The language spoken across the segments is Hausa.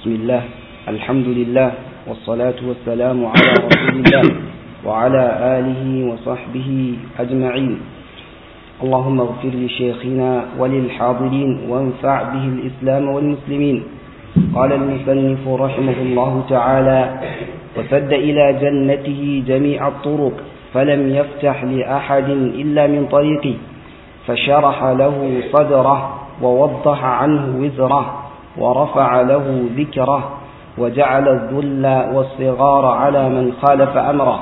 بسم الله الحمد لله والصلاة والسلام على رسول الله وعلى آله وصحبه أجمعين اللهم اغفر لشيخنا وللحاضرين وانفع به الإسلام والمسلمين قال المصنف رحمه الله تعالى وسد إلى جنته جميع الطرق فلم يفتح لأحد إلا من طريقه فشرح له صدره ووضح عنه وزره ورفع له ذكره وجعل الذل والصغار على من خالف أمره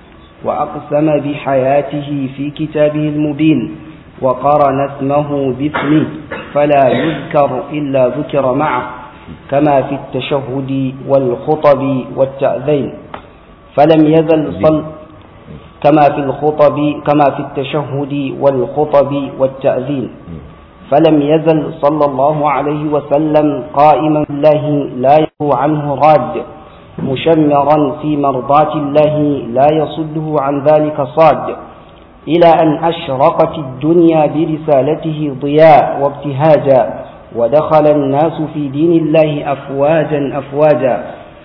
وأقسم بحياته في كتابه المبين وقرن اسمه باسمه فلا يذكر إلا ذكر معه كما في التشهد والخطب والتأذين فلم يزل صل كما في الخطب كما في التشهد والخطب والتأذين فلم يزل صلى الله عليه وسلم قائما الله لا يهو عنه راد مشمرا في مرضاة الله لا يصده عن ذلك صاد إلى أن أشرقت الدنيا برسالته ضياء وابتهاجا ودخل الناس في دين الله أفواجا أفواجا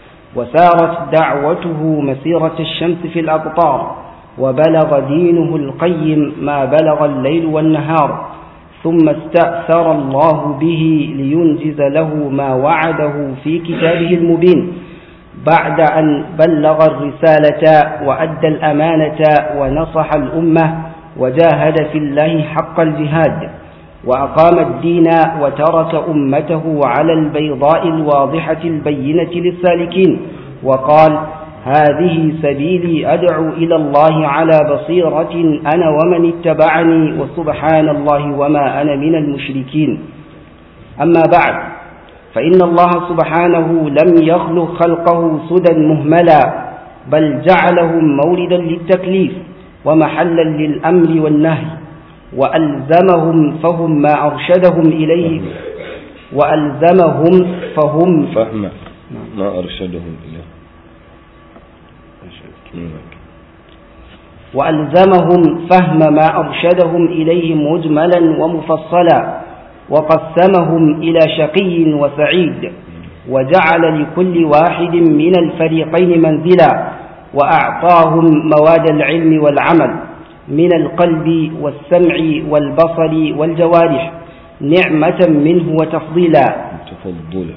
وسارت دعوته مسيرة الشمس في الأقطار وبلغ دينه القيم ما بلغ الليل والنهار ثم استأثر الله به لينجز له ما وعده في كتابه المبين بعد أن بلغ الرسالة وأدى الأمانة ونصح الأمة وجاهد في الله حق الجهاد وأقام الدين وترك أمته على البيضاء الواضحة البينة للسالكين وقال هذه سبيلي أدعو إلى الله على بصيرة أنا ومن اتبعني وسبحان الله وما أنا من المشركين أما بعد فإن الله سبحانه لم يخلق خلقه سدى مهملا بل جعلهم موردا للتكليف ومحلا للأمر والنهي وألزمهم فهم ما أرشدهم إليه وألزمهم فهم فهم ما أرشدهم إليه وألزمهم فهم ما أرشدهم إليه مجملا ومفصلا وقسمهم إلى شقي وسعيد وجعل لكل واحد من الفريقين منزلا وأعطاهم مواد العلم والعمل من القلب والسمع والبصر والجوارح نعمة منه وتفضيلا تفضلا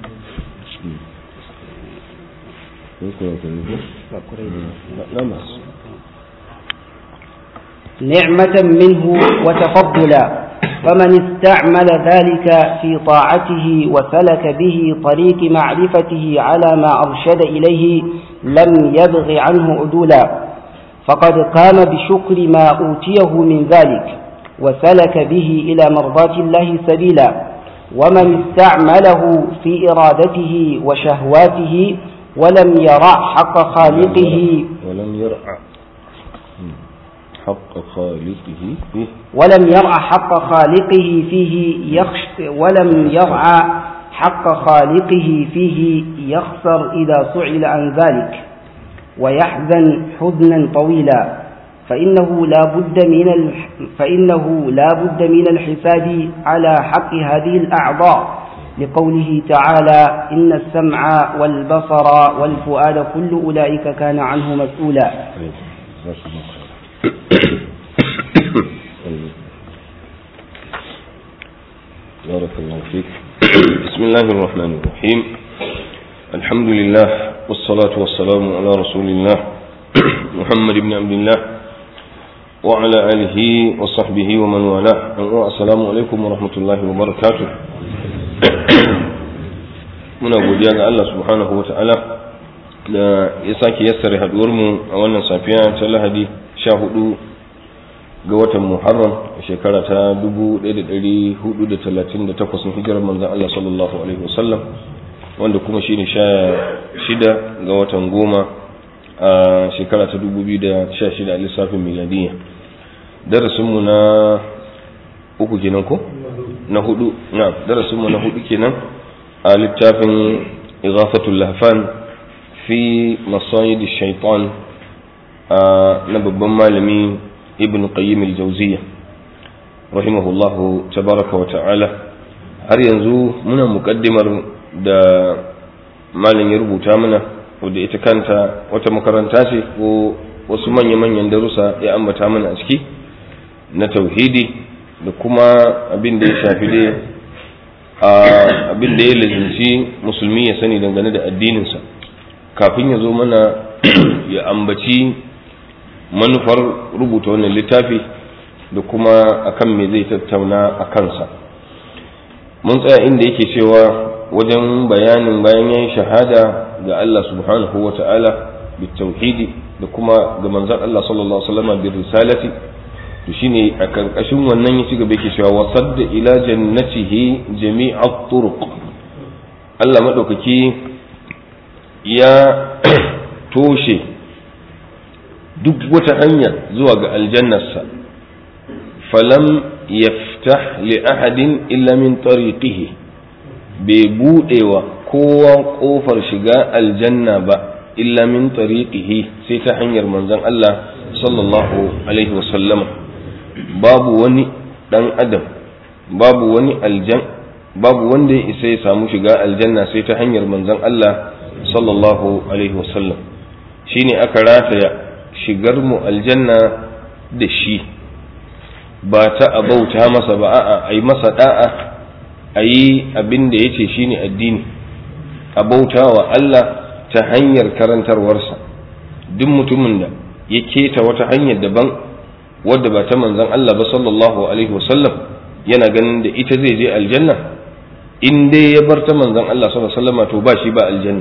نعمة منه وتفضلا فمن استعمل ذلك في طاعته وسلك به طريق معرفته على ما أرشد إليه لم يبغ عنه عدولا فقد قام بشكر ما أوتيه من ذلك وسلك به إلى مرضاة الله سبيلا ومن استعمله في إرادته وشهواته ولم يرع حق خالقه ولم يرع حق خالقه فيه ولم يرع حق خالقه فيه يخش ولم يرعى حق خالقه فيه يخسر إذا سئل عن ذلك ويحزن حزنا طويلا فإنه لا بد من الح... فإنه لا بد من الحساب على حق هذه الأعضاء لقوله تعالى إن السمع والبصر والفؤاد كل أولئك كان عنه مسؤولا بارك الله فيك بسم الله الرحمن الرحيم الحمد لله والصلاة والسلام على رسول الله محمد بن عبد الله وعلى آله وصحبه ومن والاه السلام عليكم ورحمة الله وبركاته muna godiya ga Allah subhanahu wa ta'ala da ya sake yassare haduwarmu a wannan safiya ta lahadi sha hudu ga watan muharram a shekara ta 1438 na hijirar manzan Allah sallallahu alaihi wasallam wanda kuma shine sha shida ga watan goma a shekara ta 2016 a lissafin miladiyya darasinmu na uku kenan ko na hudu na darasinmu na hudu kenan a littafin ighafatul lahfan fi masayid shaitan na babban malami ibn qayyim al-jawziyya rahimahullahu tabaraka wa ta'ala har yanzu muna muƙaddimar da malam ya rubuta mana wadda ita kanta wata makaranta ce ko wasu manya-manyan darussa ya ambata mana a ciki na tauhidi da kuma abin da ya shafi dai abin da ya lazimci musulmi ya sani dangane da addininsa kafin ya zo mana ya ambaci manufar rubuta wannan littafi da kuma akan me zai tattauna a kansa mun tsaya inda yake cewa wajen bayanin bayan yayin shahada ga Allah subhanahu wa ta'ala bitauhidi da kuma ga manzon Allah sallallahu alaihi wasallam bi risalati to shine a karkashin wannan ya ci gaba yake cewa wasadda ila jannatihi jami'a turuq Allah madaukaki ya toshe duk wata hanya zuwa ga aljannarsa falam yaftah li ahadin illa min tariqihi bai budewa kowa kofar shiga aljanna ba illa min tariqihi sai ta hanyar manzon Allah sallallahu alaihi wasallama babu wani dan adam babu wani aljan babu wanda ya isa ya samu shiga aljanna sai ta hanyar manzon Allah sallallahu alaihi wasallam shine aka rataya shigar mu aljanna da shi ba ta abauta masa ba a'a ai masa da'a a yi abin da ya ce shi ne addini a bauta wa Allah ta hanyar karantarwarsa duk mutumin da ya keta wata hanyar daban wadda ba ta manzan Allah ba sallallahu alaihi wasallam yana ganin da ita zai je aljanna in dai ya bar ta manzan Allah sallallahu alaihi wasallam to ba shi ba aljanna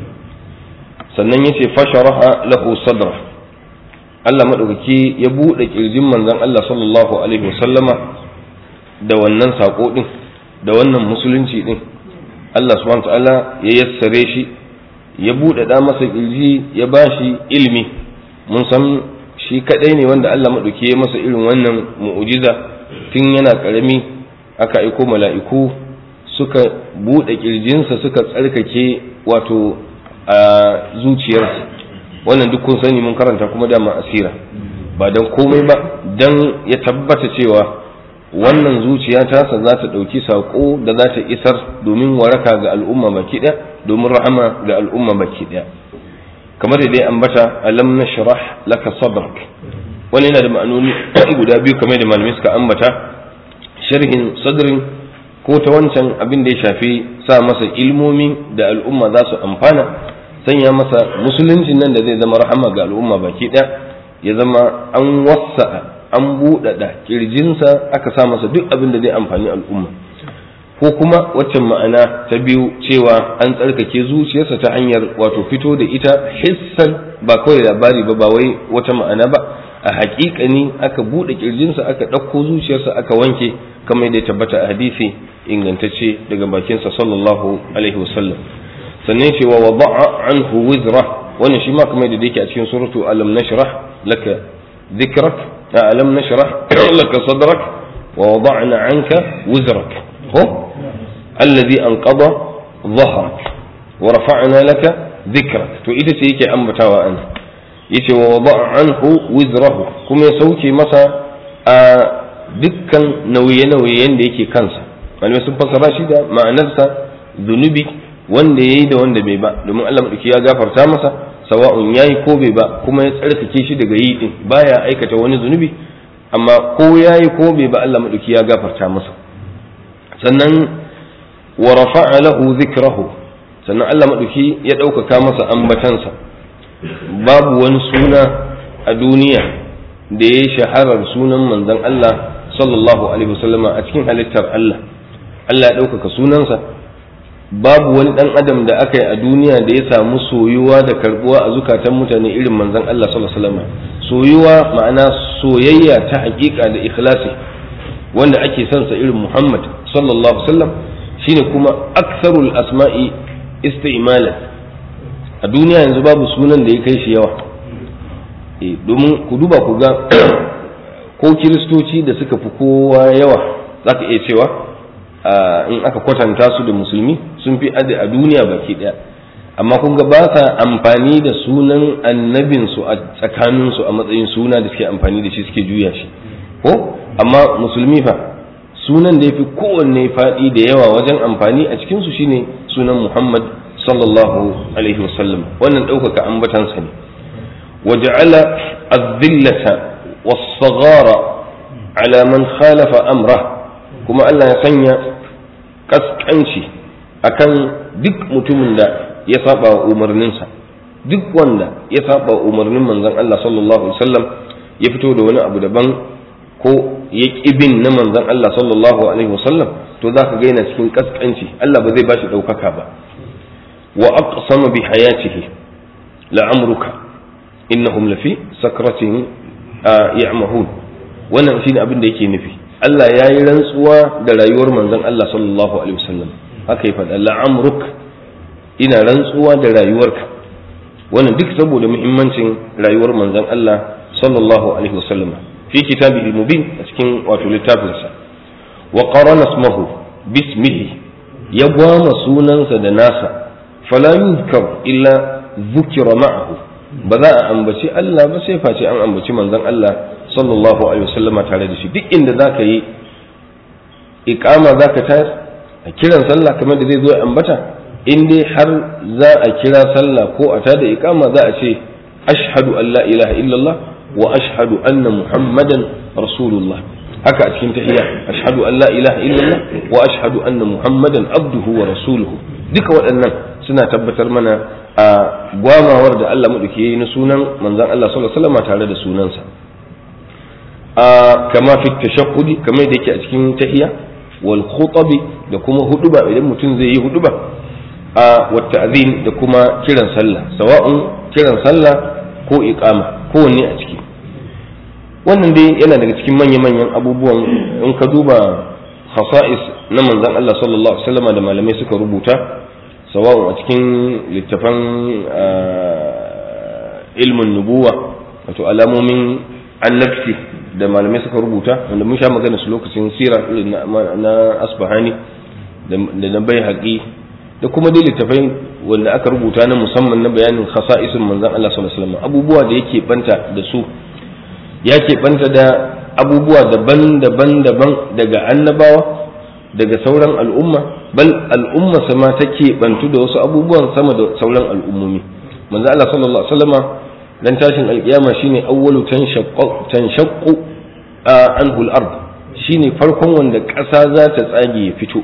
sannan ya ce fasharaha lahu sadra Allah madaukaki ya buɗe kirjin manzan Allah sallallahu alaihi wasallama da wannan sako din da wannan musulunci din Allah subhanahu ta'ala ya yassare shi ya buɗaɗa masa ƙirji ya ba shi ilimi mun san shi kaɗai ne wanda Allah maɗauki ya masa irin wannan mu'ujiza tun yana ƙarami aka aiko mala'iku suka buɗe ƙirjinsa suka tsarkake wato a zuciyarsa wannan duk kun sani mun karanta kuma dama asira ba don komai ba don ya tabbata cewa wannan zuciya tasa za ta ɗauki saƙo da za ta isar domin waraka ga al'umma baki ɗaya domin rahama ga al'umma baki ɗaya kamar da dai ambata alam na shirah laka sadrak wani yana da ma'anoni guda biyu kamar da malamai suka ambata sharhin sadrin ko ta wancan abin da ya shafi sa masa ilmomi da al'umma za su amfana sanya masa musuluncin nan da zai zama rahama ga al'umma baki ɗaya ya zama an wasa'a an buɗaɗa ƙirjinsa aka sa masa duk abin da zai amfani al'umma ko kuma waccan ma'ana ta biyu cewa an tsarkake zuciyarsa ta hanyar wato fito da ita hissan ba kawai labari ba ba wai wata ma'ana ba a haƙiƙani aka buɗe ƙirjinsa aka ɗauko zuciyarsa aka wanke kamar da ya tabbata a hadisi ingantacce daga bakinsa sallallahu alaihi wasallam sannan cewa wa ba'a anhu wizra wannan shi ma kamar da yake a cikin suratu alam nashrah laka dhikrak ألم نشرح لك صدرك ووضعنا عنك وزرك هو الذي أنقض ظهرك ورفعنا لك ذكرك تو إذا سيكي أنبتا وأنا يتي ووضع عنه وزره كم يسوكي مسا dukkan nauye-nauyen da yake kansa malamai sun fassara shi da ma'anarsa zunubi wanda ya yi da wanda bai ba domin Allah maɗauki ya gafarta masa sawa'un yayi ko bai ba kuma ya tsarkake shi daga yi din baya aikata wani zunubi amma ko yayi ko bai ba Allah madauki ya gafarta masa sannan wa rafa'a lahu dhikrahu sannan Allah madauki ya ɗaukaka masa ambatansa babu wani suna a duniya da ya shaharar sunan manzon Allah sallallahu alaihi wasallama a cikin halittar Allah Allah ya ɗaukaka sunansa babu wani dan adam da aka yi a duniya da ya samu soyuwa da karbuwa a zukatan mutane irin manzon Allah sallallahu alaihi wasallam soyuwa ma'ana soyayya ta hakika da ikhlasi wanda ake son sa irin Muhammad sallallahu alaihi wasallam shine kuma aksarul asma'i isti'malan a duniya yanzu babu sunan da ya kai shi yawa eh domin ku duba ku ga ko kiristoci da suka fi kowa yawa zaka iya cewa in aka kwatanta su da musulmi sun fi adi a duniya baki daya amma kun ga ba sa amfani da sunan annabinsu a tsakaninsu a matsayin suna da suke amfani da shi suke juya shi ko amma musulmi fa sunan da ya fi kowanne faɗi da yawa wajen amfani a cikinsu shine sunan muhammad sallallahu alaihi wasallam wannan ɗaukaka ambatansa ne waja'ala az-zillata was-saghara ala man khalafa amra kuma Allah ya sanya kaskanci akan duk mutumin da ya saba wa umarninsa duk wanda ya saba wa umarnin manzon Allah sallallahu alaihi wasallam ya fito da wani abu daban ko ya bin na manzon Allah sallallahu alaihi wasallam to za ka gaina cikin kaskanci Allah ba zai bashi ɗaukaka ba wa aqsama bi hayatihi la'amruka innahum lafi sakratihim ya'mahun wannan shine abin da yake nufi Allah ya yi rantsuwa da rayuwar manzon Allah sallallahu alaihi wasallam haka ya faɗa la'amruk ina rantsuwa da rayuwarka wannan duk saboda muhimmancin rayuwar manzon Allah sallallahu alaihi wasallam fi kitabihi mubin a cikin wato littafinsa wa qarana ismahu bismihi ya gwama sunansa da nasa fala yuzkar illa dhukira ma'ahu ba za a ambaci Allah ba sai face an ambaci manzon Allah sallallahu alaihi wasallama tare da shi duk inda zaka yi iqama zaka tayar a kiran sallah kamar da zai zo ya ambata in dai har za a kira sallah ko a tada iqama za a ce ashhadu an la ilaha illallah wa ashhadu anna muhammadan rasulullah haka a cikin tahiyya ashhadu an la ilaha illallah wa ashhadu anna muhammadan abduhu wa rasuluhu duka waɗannan suna tabbatar mana a gwamawar da Allah madauki yayi na sunan manzon Allah sallallahu alaihi wasallam tare da sunansa a kama fi tashahhudi kamar da yake a cikin tahiyya wal khutabi da kuma huduba idan mutum zai yi huduba a wa ta'zin da kuma kiran sallah sawa'un kiran sallah ko iqama kowanne a ciki wannan dai yana daga cikin manya-manyan abubuwan in ka duba khasa'is na manzon Allah sallallahu alaihi wasallam da malamai suka rubuta sawa'un a cikin littafan ilmin nubuwa wato alamomin annabci da malamai suka rubuta wanda mun sha magana su lokacin sira na asbahani da na bai haƙi da kuma dai littafai wanda aka rubuta na musamman na bayanin khasa'isin manzon Allah sallallahu alaihi wasallam abubuwa da yake banta da su ya banta da abubuwa daban-daban daban daga annabawa daga sauran al'umma bal al'umma sama take bantu da wasu abubuwan sama da sauran al'ummomi manzo Allah sallallahu alaihi wasallama dan tashin alkiyama shine awwalu tanshaqqu anhu al-ard shine farkon wanda ƙasa za ta tsage ya fito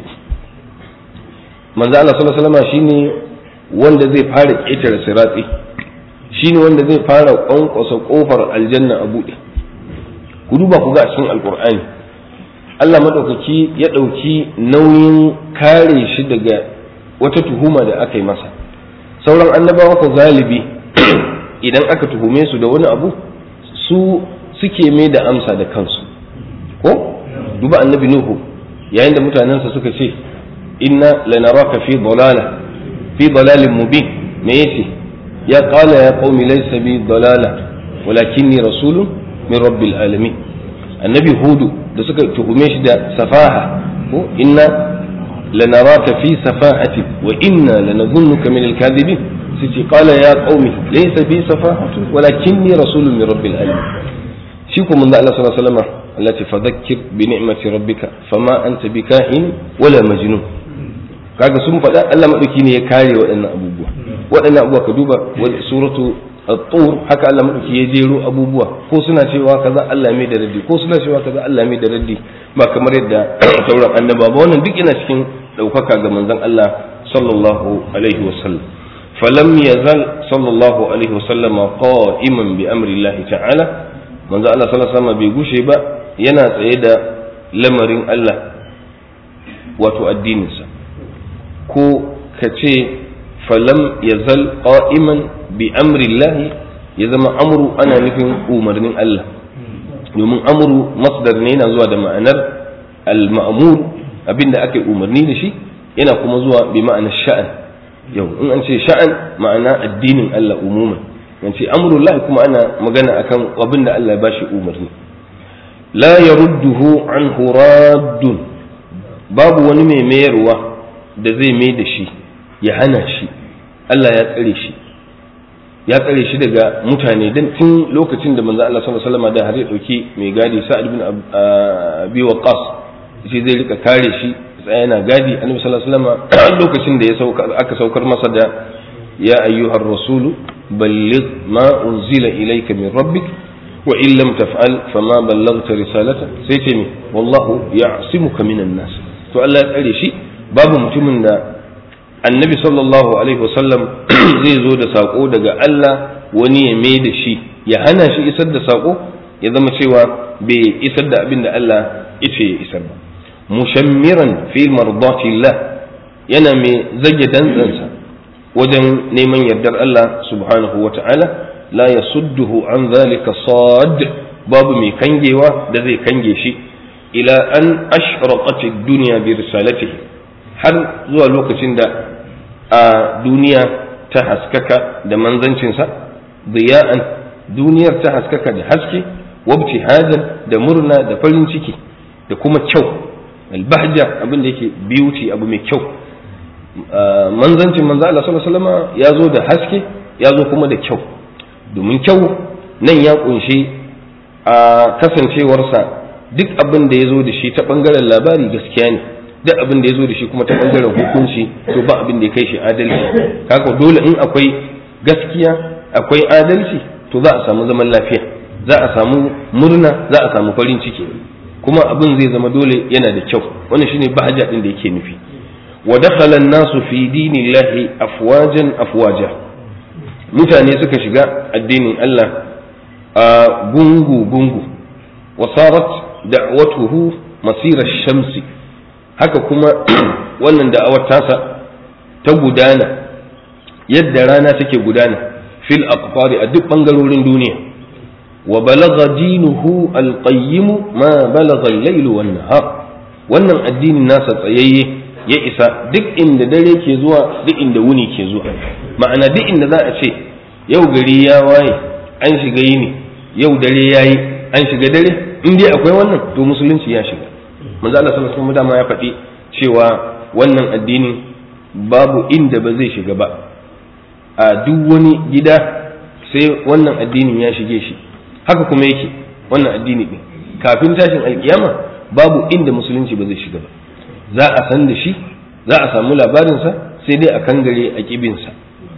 manzo Allah sallallahu alaihi wasallama shine wanda zai fara ƙetare siratsi shine wanda zai fara kwankwasa kofar aljanna a buɗe ku duba ku ga cikin alkur'ani Allah maɗaukaki ya ɗauki nauyin kare shi daga wata tuhuma da aka yi masa sauran annabawa ko galibi idan aka tuhume su da wani abu su suke mai da amsa da kansu ko duba annabi nuhu yayin da mutanensa suka ce inna lanaraka fi dalala fi dalalin mubin me yace ya qala ya qaumi laysa bi dalala walakinni rasulun min rabbil alamin annabi hudu da suka tuhume shi da safaha ko inna lanaraka fi safahati wa inna lanadhunnuka min alkadhibin sai qala ya qaumi laysa bi safahatu walakinni rasulun min rabbil alamin shi ko manzo Allah sallallahu alaihi wasallam allati fadhakkir bi ni'mati rabbika fama anta bikahin wala majnun kaga sun faɗa Allah madauki ne ya kare waɗannan abubuwa waɗannan abubuwa ka duba suratu at-tur haka Allah madauki ya jero abubuwa ko suna cewa kaza Allah mai da raddi ko suna cewa kaza Allah mai da raddi ba kamar yadda sauran annaba ba wannan duk yana cikin daukaka ga manzon Allah sallallahu alaihi wasallam falam yazal sallallahu alaihi wasallam qa'iman bi amri Allah ta'ala manzon Allah sallallahu alaihi wasallam bai gushe ba yana tsaye da lamarin Allah wato addininsa ko ka ce falam yazal qa'iman bi amrillahi ya zama amru ana nufin umarnin Allah domin amru masdar ne yana zuwa da ma'anar al-ma'mur abinda ake umarni da shi yana kuma zuwa bi ma'anar sha'an yau in an ce sha'an ma'ana addinin Allah umuman an ce amrullah kuma ana magana akan abinda Allah ya bashi umarni la yarudduhu anhu raddun babu wani mai mayarwa da zai mai da shi ya hana shi Allah ya tsare shi ya tsare shi daga mutane dan tun lokacin da manzo Allah sallallahu alaihi wasallam da har ya dauki mai gadi Sa'ad bin Abi Waqqas shi zai rika kare shi tsaya yana gadi annabi sallallahu alaihi wasallam lokacin da ya sauka aka saukar masa da ya ayyuhar rasulu balligh ma unzila ilayka min rabbik wa in lam taf'al fama ballaghta risalata sai ce mi wallahu ya'simuka minan nas to Allah ya tsare shi babu mutumin da annabi sallallahu alaihi wasallam zai zo da sako daga Allah wani ya mai da shi ya hana shi isar da sako ya zama cewa bai isar da abin da Allah yace ya isar ba mushammiran fi mardatillah yana mai zage dantsansa wajen neman yardar Allah subhanahu wa ta'ala la yasudduhu an zalika sad babu mai kangewa da zai kange shi ila an ashraqat ad-dunya bi risalatihi har zuwa lokacin da a duniya ta haskaka da manzancinsa diya'an duniyar ta haskaka da haske wabtihadan da murna da farin ciki da kuma kyau albahja abin da yake beauty abu mai kyau manzancin manzo Allah sallallahu alaihi wasallam ya zo da haske ya zo kuma da kyau domin kyau nan ya kunshi a kasancewarsa duk abin da ya zo da shi ta bangaren labari gaskiya ne duk abin da ya zo da shi kuma ta bangaren hukunci to ba abin da ya kai shi adalci kaka dole in akwai gaskiya akwai adalci to za a samu zaman lafiya za a samu murna za a samu farin ciki kuma abin zai zama dole yana da kyau wannan shine bahaja din da yake nufi wa dakhala an-nasu fi dinillahi afwajan afwaja mutane suka shiga addinin Allah a gungu gungu wa sarat da'watuhu masira shamsi haka kuma wannan da'awar tasa ta gudana yadda rana take gudana fil aqfari a duk bangarorin duniya wa balagha dinuhu alqayyim ma balagha al-layl wan nahar wannan addinin nasa tsayayye ya isa duk inda dare ke zuwa duk inda wuni ke zuwa ma'ana duk inda za a ce yau gari ya waye an shiga yini yau dare yayi an shiga dare in dai akwai wannan to musulunci ya shiga manzo Allah sallallahu alaihi wasallam ya faɗi cewa wannan addini babu inda ba zai shiga ba a duk wani gida sai wannan addinin ya shige shi haka kuma yake wannan addini din kafin tashin alkiyama babu inda musulunci ba zai shiga ba za a san da shi za a samu labarinsa sai dai a kangare a kibinsa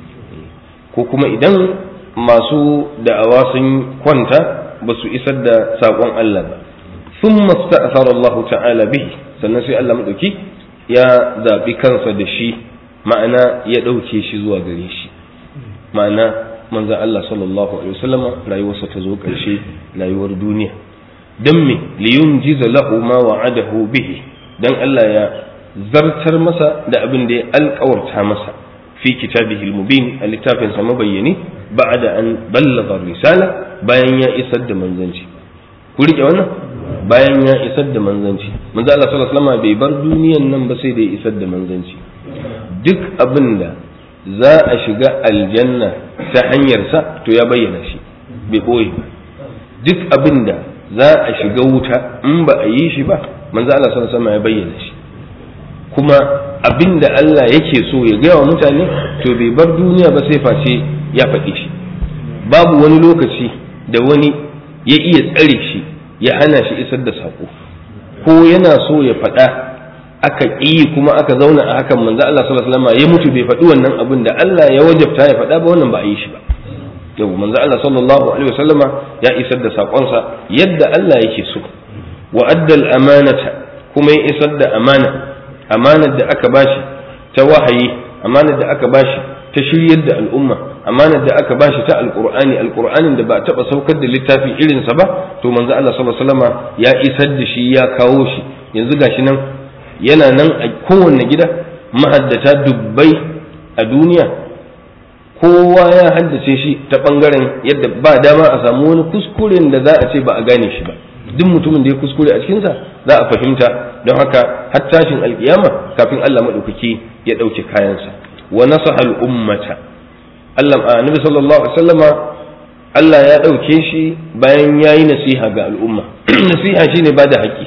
ko kuma idan masu da'awa sun kwanta ba su isar da saƙon Allah ba sun masta'afar Allah ta'ala bihi sannan sai Allah maɗauki ya zaɓi kansa da shi ma'ana ya ɗauke shi zuwa gare shi ma'ana manzan Allah sallallahu alaihi wasallama rayuwarsa ta zo ƙarshe rayuwar duniya don me liyun jiza lahu ma wa'adahu bihi dan Allah ya zartar masa da abin da ya alƙawarta masa fi kitabihi al-mubin a littafin sa mabayyani ba'da an ballagha risala bayan ya isar da manzanci ku rike wannan bayan ya isar da manzanci manzo Allah sallallahu alaihi wasallam bai bar duniyan nan ba sai da ya isar da manzanci duk abin da za a shiga aljanna ta hanyarsa to ya bayyana shi bai boye duk abin da za a shiga wuta in ba a yi shi ba manzo Allah sallallahu alaihi wasallam ya bayyana shi kuma abin da Allah yake so ya gaya wa mutane to bai bar duniya ba sai face ya faɗi shi babu wani lokaci da wani ya iya tsare shi ya hana shi isar da saƙo ko yana so ya faɗa aka ƙi kuma aka zauna a hakan manzo Allah sallallahu alaihi wasallam ya mutu bai faɗi wannan abin da Allah ya wajabta ya faɗa ba wannan ba a yi shi ba yau manzo Allah sallallahu alaihi wasallama ya isar da saƙonsa yadda Allah yake so wa addal amanata kuma ya isar da amana amanar da aka bashi ta wahayi amanar da aka bashi ta shiryar da al'umma amanar da aka bashi ta alqur'ani alqur'anin da ba a taba saukar da littafi irin sa ba to manzo Allah sallallahu alaihi wasallama ya isar da shi ya kawo shi yanzu gashi nan yana nan a kowanne gida mahaddata dubbai a duniya kowa ya haddace shi ta bangaren yadda ba dama a samu wani kuskuren da za a ce ba a gane shi ba duk mutumin da ya kuskure a cikinsa za a fahimta don haka har tashin alkiyama kafin Allah maɗaukaki ya ɗauke kayansa wa nasaha al'ummata Allah annabi sallallahu alaihi wasallama Allah ya ɗauke shi bayan ya yi nasiha ga al'umma nasiha shine ba da haƙƙi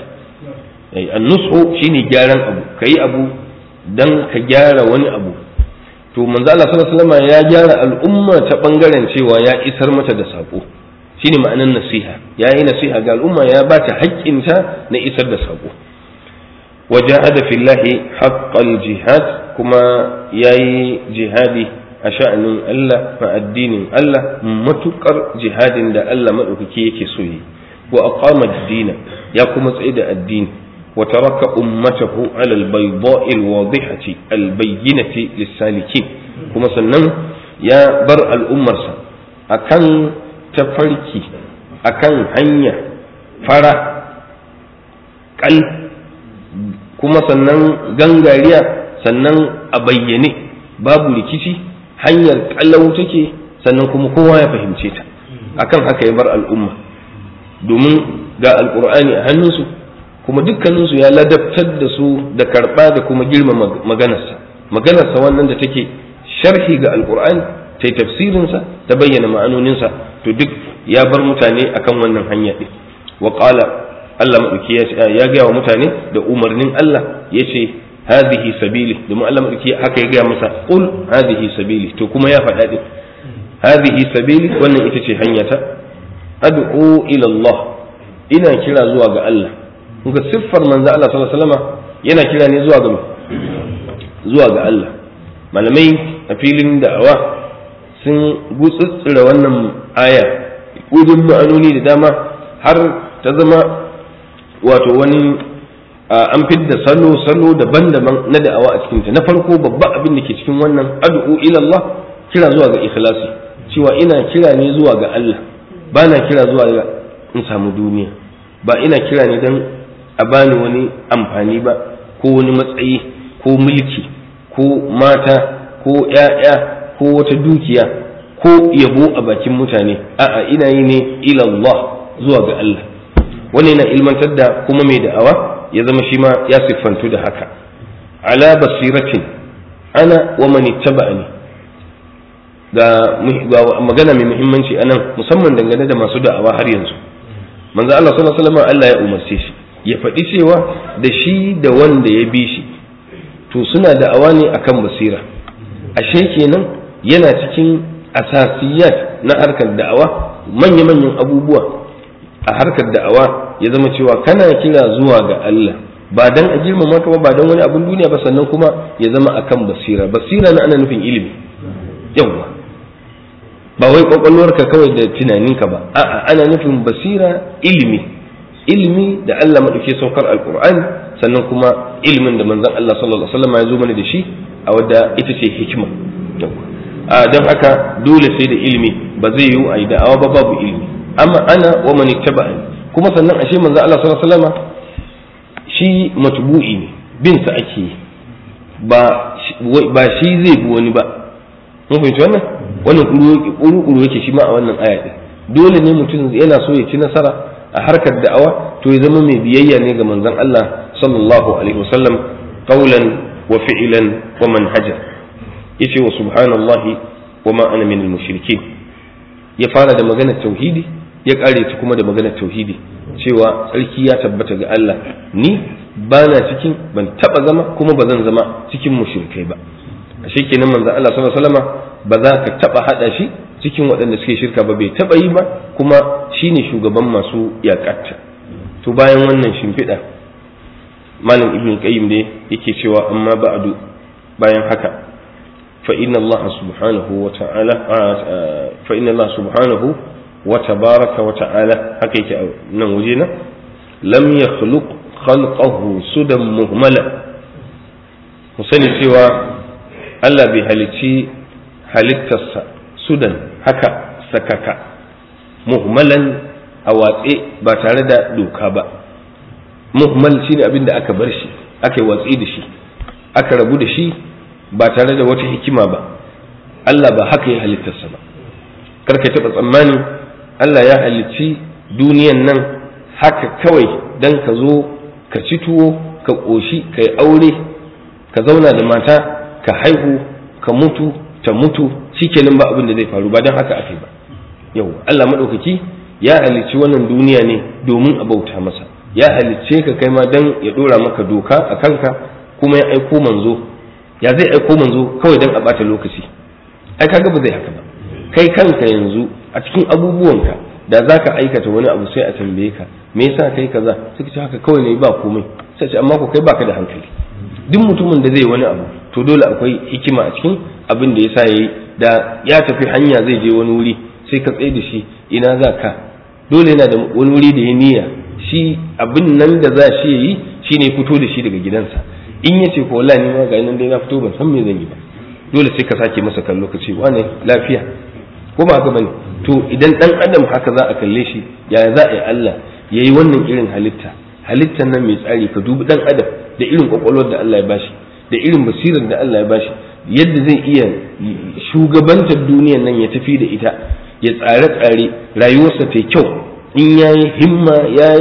an-nushu shine gyaran abu kayi abu dan ka gyara wani abu to manzo Allah sallallahu alaihi wasallama ya gyara al'umma ta bangaren cewa ya isar mata da sako shine ma'anar nasiha ya yi nasiha ga al'umma ya ba ta haƙƙinta na isar da saƙo وجاهد في الله حق الجهاد كما ياي جهادي أشأن الله فالدين الله متكر جهاد دا الله مدوكي يكي سوي وأقام الدين يقوم سيد الدين وترك أمته على البيضاء الواضحة البينة للسالكين كما سنن يا بر الأمة أكن تفركي أكن هنيا فرا قل kuma sannan gangariya sannan a bayyane babu rikici hanyar kallau take sannan kuma kowa ya fahimce ta akan haka ya bar al'umma domin ga alkur'ani a hannunsu kuma dukkaninsu ya ladabtar da su da karɓa da kuma girma maganarsa maganarsa wannan da take sharhi ga alkur'ani ta tafsirinsa ta bayyana ma'anoninsa to duk ya bar mutane akan wannan hanya ɗin wa qala Allah maɗauki ya gaya wa mutane da umarnin Allah ya ce hadhihi sabili domin Allah maɗauki haka ya gaya masa qul hadhihi sabili to kuma ya faɗa ɗin hadhihi sabili wannan ita ce hanyata ad'u ila Allah ina kira zuwa ga Allah ga siffar manzo Allah sallallahu alaihi wasallam yana kira ne zuwa ga zuwa ga Allah malamai a filin da'awa sun gutsutsura wannan aya gudun ma'anoni da dama har ta zama wato wani an fidda salo salo daban-daban na da'awa a cikinta na farko babban abin da ke cikin wannan ad'u ila Allah kira zuwa ga ikhlasi cewa ina kira ne zuwa ga Allah ba na kira zuwa ga in samu duniya ba ina kira ne don a bani wani amfani ba ko wani matsayi ko mulki ko mata ko ‘ya'ya ko wata dukiya ko yabo a bakin mutane a'a ina yi ne ilallah zuwa ga Allah wani yana ilmantar da kuma mai da'awa ya zama shi ma ya siffantu da haka ala basiratin ana wa mani taba'ani ga magana mai muhimmanci anan musamman dangane da masu da'awa har yanzu manzo Allah sallallahu alaihi wasallam Allah ya umarce shi ya faɗi cewa da shi da wanda ya bi shi to suna da'awa ne akan basira ashe kenan yana cikin asasiyat na harkar da'awa manya-manyan abubuwa a harkar da'awa ya zama cewa kana kira zuwa ga Allah ba dan a girmama ka ba ba dan wani abin duniya ba sannan kuma ya zama akan basira basira na ana nufin ilimi yawa ba wai kwakwalwarka kawai da tunaninka ba a'a ana nufin basira ilimi ilimi da Allah maɗauke saukar alkur'ani sannan kuma ilimin da manzon Allah sallallahu alaihi wasallam ya zo mana da shi a wadda ita ce hikima a don haka dole sai da ilimi ba zai yiwu a yi da'awa ba babu ilimi amma ana wa man ittaba'ani kuma sannan ashe manzon Allah sallallahu alaihi wasallam shi matbu'i ne bin sa ake yi ba ba shi zai bi wani ba mun fahimci wannan wannan kuru yake shi ma a wannan aya din dole ne mutum yana so ya ci nasara a harkar da'awa to ya zama mai biyayya ne ga manzon Allah sallallahu alaihi wasallam qawlan wa fi'lan wa manhaja yace wa subhanallahi wa ma ana minal mushrikin ya fara da maganar tauhidi ya kare ta kuma da maganar tauhidi cewa tsarki ya tabbata ga Allah ni bana cikin ban taba zama kuma ba zan zama cikin mushrikai ba ashe kenan manzon Allah sallallahu alaihi wasallam ba za ka taba hada shi cikin waɗanda suke shirka ba bai taɓa yi ba kuma shine shugaban masu yaƙatta to bayan wannan shimfiɗa malam ibn qayyim ne yake cewa amma ba'du bayan haka fa inna Allah subhanahu wa ta'ala fa inna Allah subhanahu wa tabaraka wa ta'ala haka yake nan waje na lam yakhluq khalqahu sudan muhmala mu sani cewa Allah bai halicci halittarsa sudan haka sakaka muhmalan a watse ba tare da doka ba muhmal shine abin da aka bar shi aka yi watsi da shi aka rabu da shi ba tare da wata hikima ba Allah ba haka ya halittarsa ba karka taɓa tsammanin Allah ya halicci duniyan nan haka kawai don ka zo ka ci tuwo ka ƙoshi ka yi aure ka zauna da mata ka haihu ka mutu ta mutu shikenan ba abin da zai faru ba don haka aka yi ba yau Allah maɗaukaki ya halicci wannan duniya ne domin a bauta masa ya halicce ka kai ma don ya ɗora maka doka a kanka kuma ya aiko manzo ya zai aiko manzo kawai don a ɓata lokaci ai kaga ba zai haka ba kai kanka yanzu a cikin abubuwanka da za ka aikata wani abu sai a tambaye ka me yasa kai kaza suka ce haka kawai ne ba komai sai ce amma ko kai baka da hankali duk mutumin da zai wani abu to dole akwai hikima a cikin abin da yasa yayi da ya tafi hanya zai je wani wuri sai ka tsaye da shi ina za ka dole yana da wani wuri da ya niyya shi abin nan da za shi yayi shine fito da shi daga gidansa in yace ko wallahi ni ma ga nan dai na fito ban san me zan yi ba dole sai ka sake masa kallo ka ce wane lafiya ko ba haka bane to idan dan adam haka za a kalle shi yaya za a yi Allah yayi wannan irin halitta halittar nan mai tsari ka dubi dan adam da irin kwakwalwar da Allah ya bashi da irin basirar da Allah ya bashi yadda zai iya shugabantar duniyar nan ya tafi da ita ya tsare tsare rayuwarsa ta kyau in yayi himma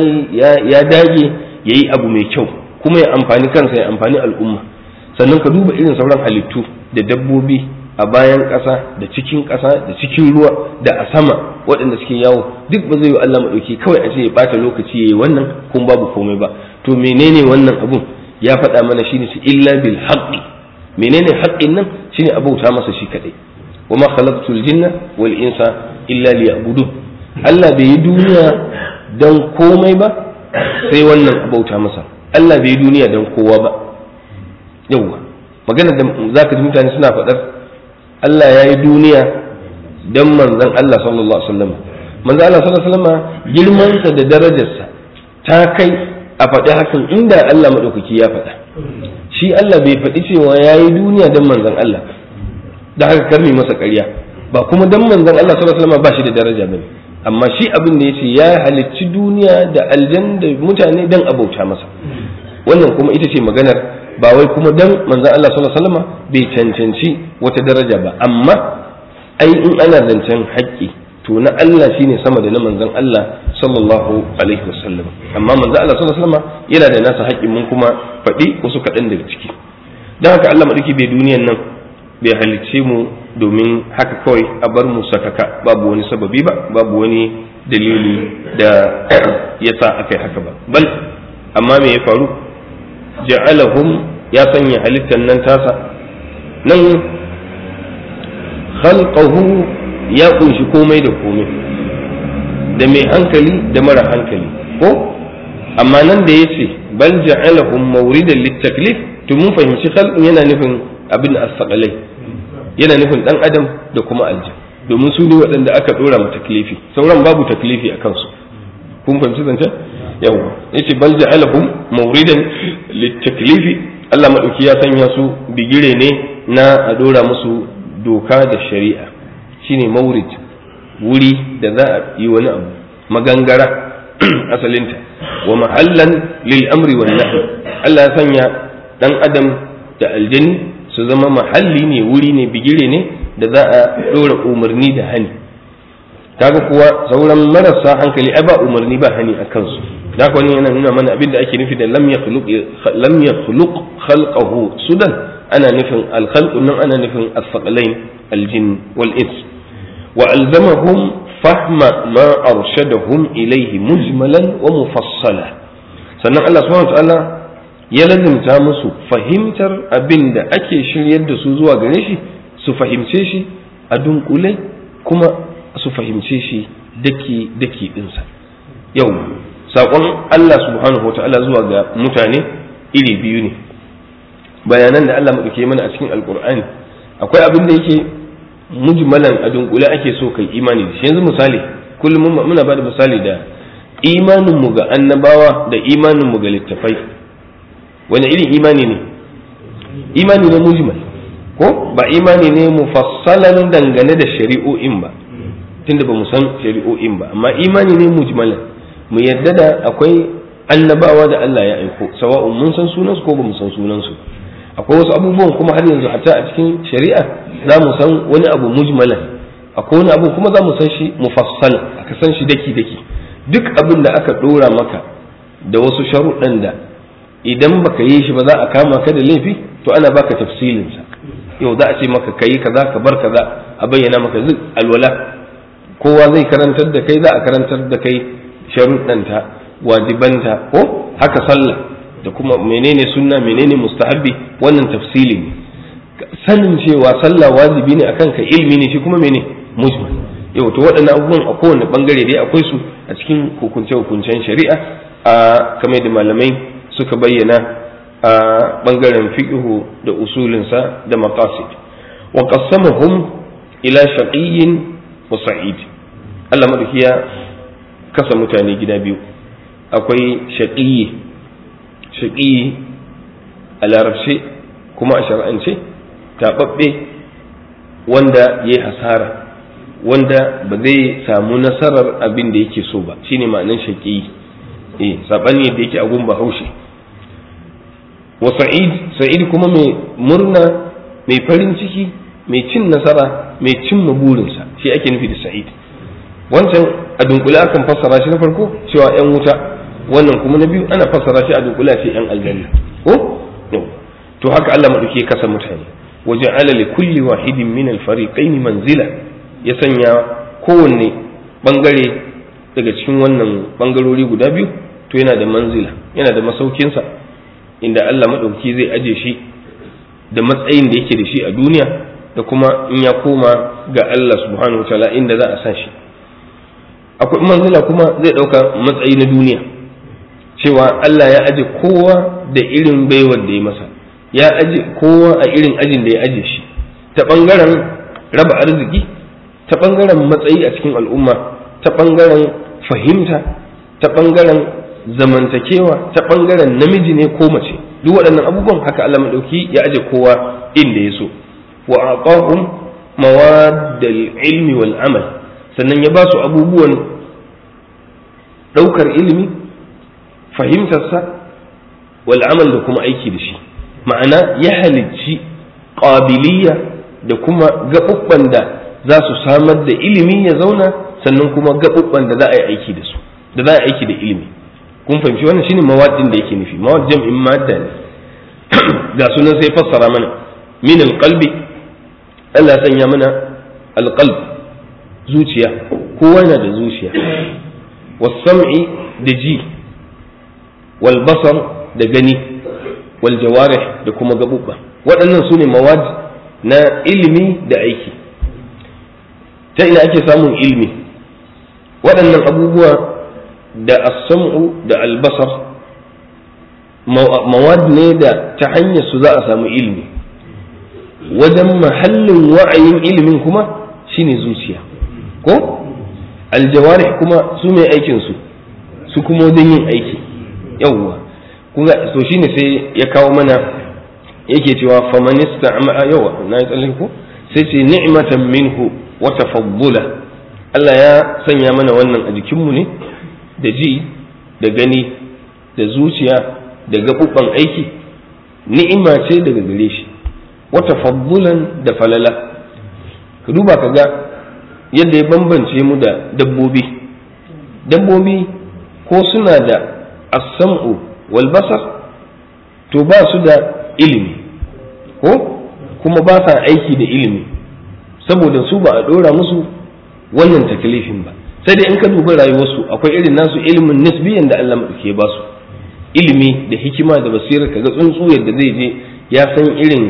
ya dage yayi abu mai kyau kuma ya amfani kansa ya amfani al'umma sannan ka duba irin sauran halittu da dabbobi a bayan ƙasa da cikin ƙasa da cikin ruwa da a sama waɗanda suke yawo duk ba zai yi Allah maɗauki kawai a ce ya ɓata lokaci ya yi wannan kun babu komai ba to menene wannan abun ya faɗa mana shine su illa bil haqqi menene haƙƙin nan shine abauta masa shi kaɗai wa ma khalaqtul jinna wal insa illa liya'budun Allah bai yi duniya dan komai ba sai wannan abauta masa Allah bai yi duniya dan kowa ba yawwa magana da zaka ji mutane suna faɗar Allah ya yi duniya don manzan Allah sallallahu Alaihi wasallam manzan Allah sallallahu Alaihi wasallam girmansa da darajarsa ta kai a faɗi hakan inda Allah maɗaukaki ya faɗa shi Allah bai faɗi cewa ya yi duniya don manzan Allah da haka karmi masa ƙarya ba kuma don manzan Allah sallallahu Alaihi wasallam ba shi da daraja bane amma shi abin da ya ce ya halicci duniya da aljan da mutane don abauta masa wannan kuma ita ce maganar ba wai kuma dan manzon Allah sallallahu alaihi wasallam bai cancanci wata daraja ba amma ai in ana zancen haƙƙi to na Allah shine sama da na manzon Allah sallallahu alaihi wasallam amma manzon Allah sallallahu alaihi wasallam yana da nasa haƙƙin mun kuma faɗi wasu kaɗan daga ciki dan haka Allah madauki bai duniyan nan bai halicce mu domin haka kawai a bar mu sakaka babu wani sababi ba babu wani dalili da yasa akai haka ba bal amma me ya faru ja'alahum ya sanya halittar nan tasa nan khalqahu ya kunshi komai da komai da mai hankali da mara hankali ko amma nan da yace bal ja'alahum mawridan litaklif to mun fahimci khalqin yana nufin abin as-saqalai yana nufin dan adam da kuma aljan domin su ne waɗanda aka dora ma taklifi sauran babu taklifi a kansu kun fahimci zancen yawa yace bal ja'alahum mawridan litaklifi Allah madauki ya sanya su bigire ne na a dora musu doka da shari'a shine mawrid wuri da za a yi wani abu magangara asalinta wa mahallan lil amri wan nahy Allah ya sanya dan adam da aljani su zama mahalli ne wuri ne bigire ne da za a dora umarni da hani kaga kuwa sauran marasa hankali ai ba umarni ba hani a kansu da wani yana nuna mana abin da ake nufi da lam yakhluq lam yakhluq khalqahu sudan ana nufin al-khalq nan ana nufin as-saqalain al-jin wal ins wa alzamahum fahma ma arshadahum ilayhi mujmalan wa mufassala sannan Allah subhanahu wa ta'ala ya lazimta musu fahimtar abin da ake shiryar da su zuwa gare shi su fahimce shi a dunkule kuma su fahimce shi daki daki dinsa yau saƙon Allah subhanahu wa ta'ala zuwa ga mutane iri biyu ne bayanan da Allah maɗauke mana a cikin alƙur'ani akwai abin da yake mujmalan a dunkule ake so kai imani da shi yanzu misali kullum muna ba da misali da imaninmu ga annabawa da imaninmu ga littafai wani irin imani ne imani ne mujmal ko ba imani ne mufassalan dangane da shari'o'in ba tunda ba mu san shari'o'in ba amma imani ne mujmalan mu yadda da akwai annabawa da Allah ya aiko sawa'un mun san sunansu ko ba mu san sunansu akwai wasu abubuwan kuma har yanzu hatta a cikin shari'a za mu san wani abu mujmalan akwai wani abu kuma za mu san shi mufassal aka san shi daki daki duk abin da aka dora maka da wasu sharuɗan da idan baka yi shi ba za a kama ka da laifi to ana baka tafsilinsa yau za a ce maka kayi kaza ka bar kaza a bayyana maka zai alwala kowa zai karantar da kai za a karantar da kai sharuɗanta wajibanta ko haka sallah da kuma menene sunna menene mustahabbi wannan tafsili ne sanin cewa sallah wajibi ne akan ka ilmi ne shi kuma mene mujmal yau to waɗannan abubuwan a kowane bangare dai akwai su a cikin hukunce-hukuncen shari'a a kamar da malamai suka bayyana a bangaren fiqhu da usulinsa da maqasid wa qassamahum ila shaqiyyin wa sa'id Allah madauki ya kasa mutane gida biyu akwai shaqiyyi shaqiyyi a larabce kuma a shar'ance taɓaɓɓe wanda ya yi hasara wanda ba zai samu nasarar abin da yake so ba shine ma'anan shaƙi eh sabani da yake a gun bahaushe wa sa'id sa'id kuma mai murna mai farin ciki mai cin nasara mai cin burinsa shi ake nufi da sa'id wancan a dunkule akan fassara shi na farko cewa yan wuta wannan kuma na biyu ana fassara shi a dunkule ce yan aljanna ko to haka Allah madauke kasa mutane وجعل لكل واحد من الفريقين منزلا ya sanya kowanne bangare daga cikin wannan bangarori guda biyu to yana da manzila yana da masaukinsa inda Allah maɗauki zai aje shi da matsayin da yake da shi a duniya da kuma in ya koma ga Allah subhanahu wa ta'ala inda za a sa shi akwai manzila kuma zai ɗauka matsayi na duniya cewa Allah ya aje kowa da irin baiwar da ya masa ya aje kowa a irin ajin da ya aje shi ta ɓangaren raba arziki ta ɓangaren matsayi a cikin al'umma ta ɓangaren fahimta ta ɓangaren zamantakewa ta ɓangaren namiji ne ko mace duk waɗannan abubuwan haka Allah maɗauki ya aje kowa inda ya so wa aqahum mawaddal ilmi wal amal sannan ya ba su abubuwan ɗaukar ilimi fahimtarsa wal amal da kuma aiki da shi ma'ana ya halicci ƙabiliya da kuma gaɓuɓɓan da za su samar da ilimi ya zauna sannan kuma gaɓuɓɓan da za a yi aiki da su da za a yi aiki da ilimi kun fahimci wannan shine mawaddin da yake nufi mawad jam'in madda ne ga sunan sai fassara mana min alqalbi Allah sanya mana alqalb zuciya kowa yana da zuciya was-sam'i da ji wal basar da gani wal jawarih da kuma gabubba waɗannan su ne mawad na ilimi da aiki ta ina ake samun ilimi waɗannan abubuwa da as-sam'u da albasar mawad ne da ta hanyar su za a samu ilimi wajen mahallin wa'ayin ilimin kuma shine zuciya ko aljawarih kuma su mai aikin su su kuma wajen yin aiki yawwa to shine sai ya kawo mana yake cewa famanista yawa na yi tsallake ko sai ce ni'matan minhu wa tafaddula Allah ya sanya mana wannan a jikinmu ne da ji da gani da zuciya da gaɓuɓɓan aiki ni'ima ce daga gare shi wata faddulan da falala ka duba ka ga yadda ya bambance mu da dabbobi dabbobi ko suna da as-sam'u wal basar to ba su da ilimi ko kuma ba sa aiki da ilimi saboda su ba a ɗora musu wannan taklifin ba sai dai in ka dubi rayuwarsu akwai irin nasu ilimin nisbiyan da Allah ke ba su ilimi da hikima da basira kaga tsuntsu yadda zai je ya san irin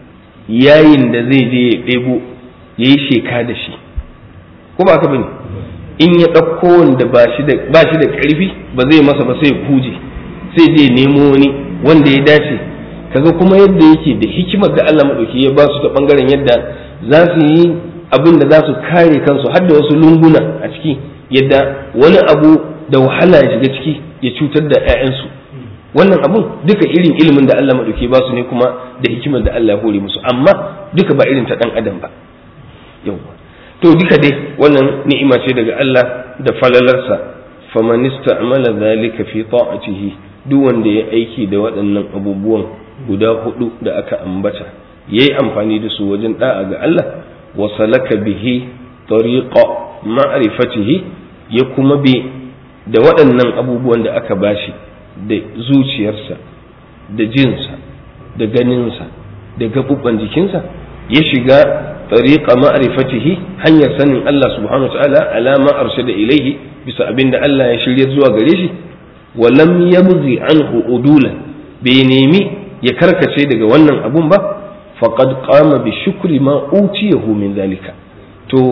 yayin da zai je ya ɗebo ya yi sheka da shi ko ba ka bane in ya ɗauko wanda ba shi da ƙarfi ba zai masa ba sai ya kuje sai je nemo wani wanda ya dace kaga kuma yadda yake da hikimar da Allah maɗauki ya ba su ta ɓangaren yadda za su yi abin da za su kare kansu har da wasu lunguna a ciki yadda wani abu da wahala ya shiga ciki ya cutar da 'ya'yansu wannan abun duka irin ilimin da Allah maɗauki ba su ne kuma da hikimar da Allah ya hore musu amma duka ba irin ta ɗan adam ba yau to duka dai wannan ni'ima ce daga Allah da falalarsa faman ista'mala dhalika fi ta'atihi duk wanda ya aiki da waɗannan abubuwan guda hudu da aka ambata yayi amfani da su wajen da'a ga Allah wa salaka bihi tariqa ma'rifatihi ya kuma bi da waɗannan abubuwan da aka bashi da zuciyarsa da jinsa da ganinsa da gaɓuɓɓan jikinsa ya shiga tariqa ma'rifatihi hanyar sanin Allah subhanahu ta'ala alama arshada ilaihi bisa abin da Allah ya shirya zuwa gare shi wa lam yabghi anhu udula bai nemi ya karkace daga wannan abun ba faqad qama bi shukri ma utiyahu min zalika to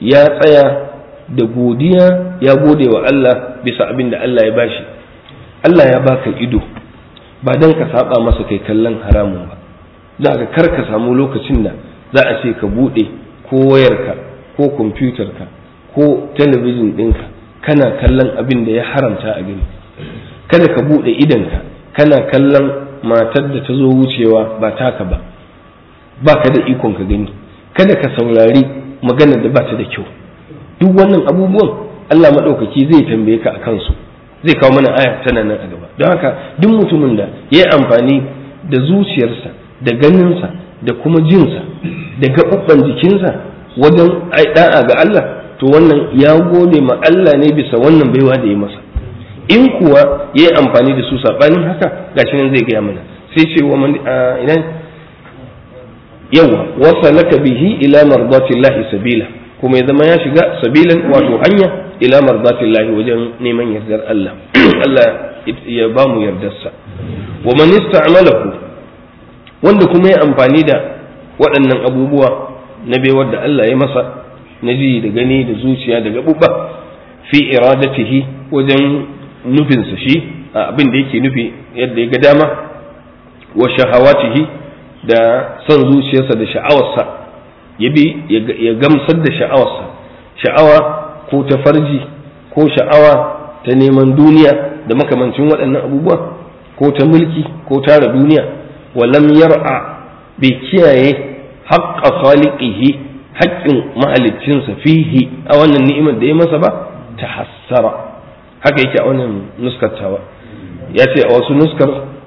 ya tsaya da godiya ya gode wa Allah bisa abin da Allah ya bashi Allah ya baka ido ba don ka saba masa kai kallon haramun ba za ka kar ka samu lokacin da za a ce ka buɗe ko wayarka ko kwamfutarka ko talabijin ɗinka kana kallon abin da ya haramta a gani kada ka buɗe idanka kana kallon matar da ta zo wucewa ba taka ba ba ka da ikon ka gani kada ka saurari maganar da ba ta da kyau duk wannan abubuwan Allah maɗaukaki zai tambaye ka a kansu zai kawo mana aya tana nan a gaba don haka duk mutumin da ya yi amfani da zuciyarsa da ganinsa da kuma jinsa da gaɓuɓɓan jikinsa wajen da'a ga Allah to wannan ya gode ma Allah ne bisa wannan baiwa da ya masa in kuwa ya yi amfani da su saɓanin haka gashi nan zai gaya mana sai ce wa ina yawa wasa laka bihi ila mardatillahi sabila kuma ya zama ya shiga sabilan wato hanya ila mardatillahi wajen neman yardar Allah Allah ya ba mu yardarsa wa man ista'malahu wanda kuma ya amfani da waɗannan abubuwa na baiwar da Allah ya masa na ji da gani da zuciya da gaɓuɓɓa fi iradatihi wajen nufinsa shi abin da yake nufi yadda ya ga dama wa shahawatihi da son zuciyarsa da sha'awarsa ya bi ya gamsar da sha'awarsa sha'awa ko ta farji ko sha'awa ta neman duniya da makamancin waɗannan abubuwa ko ta mulki ko tara duniya walam yar'a bai kiyaye haƙƙa khaliqihi haƙƙin mahaliccinsa fihi a wannan ni'imar da ya masa ba ta hassara haka yake a wannan nuskar ya ce a wasu nuskar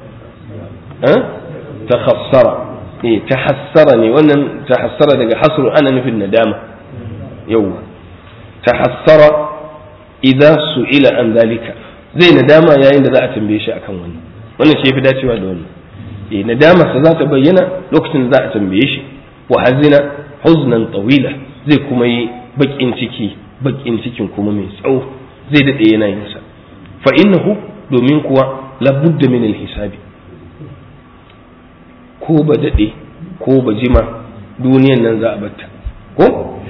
ta hassara eh ta hassara ne wannan ta hassara daga hasru ana nufin nadama yawwa ta hassara idan su'ila an zalika zai nadama yayin da za a tambaye shi akan wannan wannan shi yafi dacewa da wannan eh nadama sa za ta bayyana lokacin da za a tambaye shi wa hazina huznan tawila zai kuma yi bakin ciki bakin cikin kuma mai tsawo zai dade yana yin sa fa innahu domin kuwa labudda min hisabi ko ba dade ko ba jima duniyan nan za a batta ko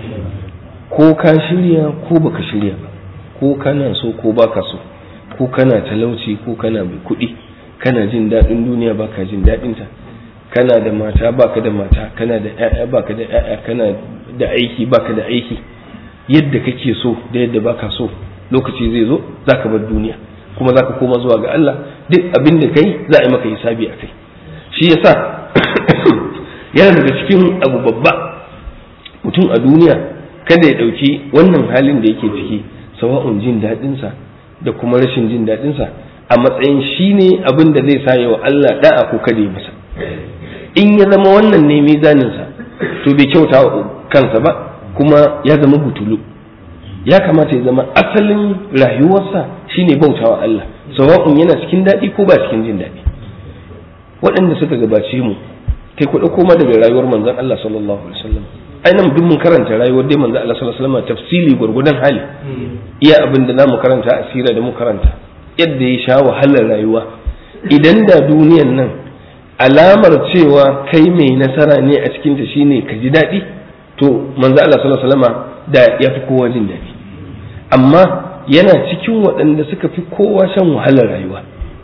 ko ka shirya ko baka shirya ba ko kana so ko baka so ko kana talauci ko kana mai kuɗi kana jin daɗin duniya baka jin daɗin ta kana da mata baka da mata kana da ƴaƴa baka da ƴaƴa kana da aiki baka da aiki yadda kake so da yadda baka so lokaci zai zo zaka bar duniya kuma zaka koma zuwa ga Allah duk abin da kai za a yi maka hisabi a kai shi yasa yana daga cikin abu babba mutum a duniya kada ya ɗauki wannan halin da yake ciki sawa'un jin daɗinsa da kuma rashin jin daɗinsa a matsayin shi ne abin da zai sa wa Allah da'a ko kada ya masa in ya zama wannan ne mizaninsa to bai kyauta wa kansa ba kuma ya zama butulu ya kamata ya zama asalin rayuwarsa shine bautawa Allah sawa'un yana cikin daɗi ko ba cikin jin daɗi waɗanda suka gabace mu kai ku ɗauko ma daga rayuwar manzon Allah sallallahu alaihi wasallam ai nan duk mun karanta rayuwar dai manzon Allah sallallahu alaihi wasallam tafsili gurgudan hali iya abin da zamu karanta asira da mu karanta yadda ya sha wahalar rayuwa idan da duniyan nan alamar cewa kai mai nasara ne a cikin ta shine ka ji daɗi to manzo Allah sallallahu alaihi wasallam da ya fi kowa jin daɗi amma yana cikin waɗanda suka fi kowa shan wahalar rayuwa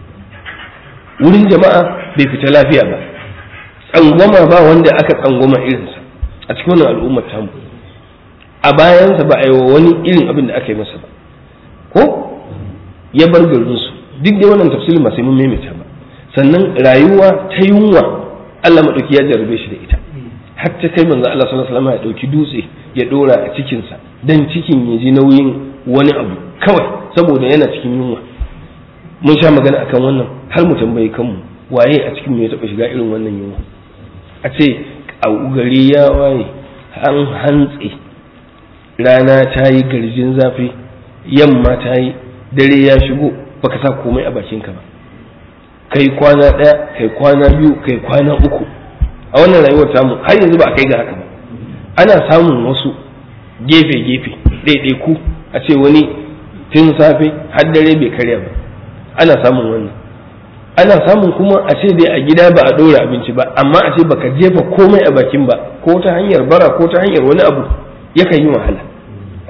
wurin jama'a bai fita lafiya ba tsangwama ba wanda aka tsangwama irinsa a cikin wannan al'ummar tamu a bayansa ba a yi wa wani irin abin da aka yi masa ba ko ya bar garinsu duk da wannan tafsirin ba sai mun maimaita ba sannan rayuwa ta yunwa Allah maɗauki ya jarabe shi da ita har ta kai manzo Allah sallallahu alaihi wasallam ya ɗauki dutse ya ɗora a cikinsa dan cikin ya ji nauyin wani abu kawai saboda yana cikin yunwa mun sha magana akan wannan har mu tambayi kanmu waye a cikin mu ya taɓa shiga irin wannan yunwa a ce a gari ya waye an hantse rana ta yi garjin zafi yamma ta yi dare ya shigo baka sa komai a bakinka ba kai kwana ɗaya kai kwana biyu kai kwana uku a wannan rayuwar tamu har yanzu ba a kai ga haka ba ana samun wasu gefe-gefe ɗaiɗaiku a ce wani tun safe har dare bai karya ba ana samun wannan ana samun kuma a ce dai a gida ba a ɗora abinci ba amma a ce baka jefa komai a bakin ba ko ta hanyar bara ko ta hanyar wani abu yakan yi wahala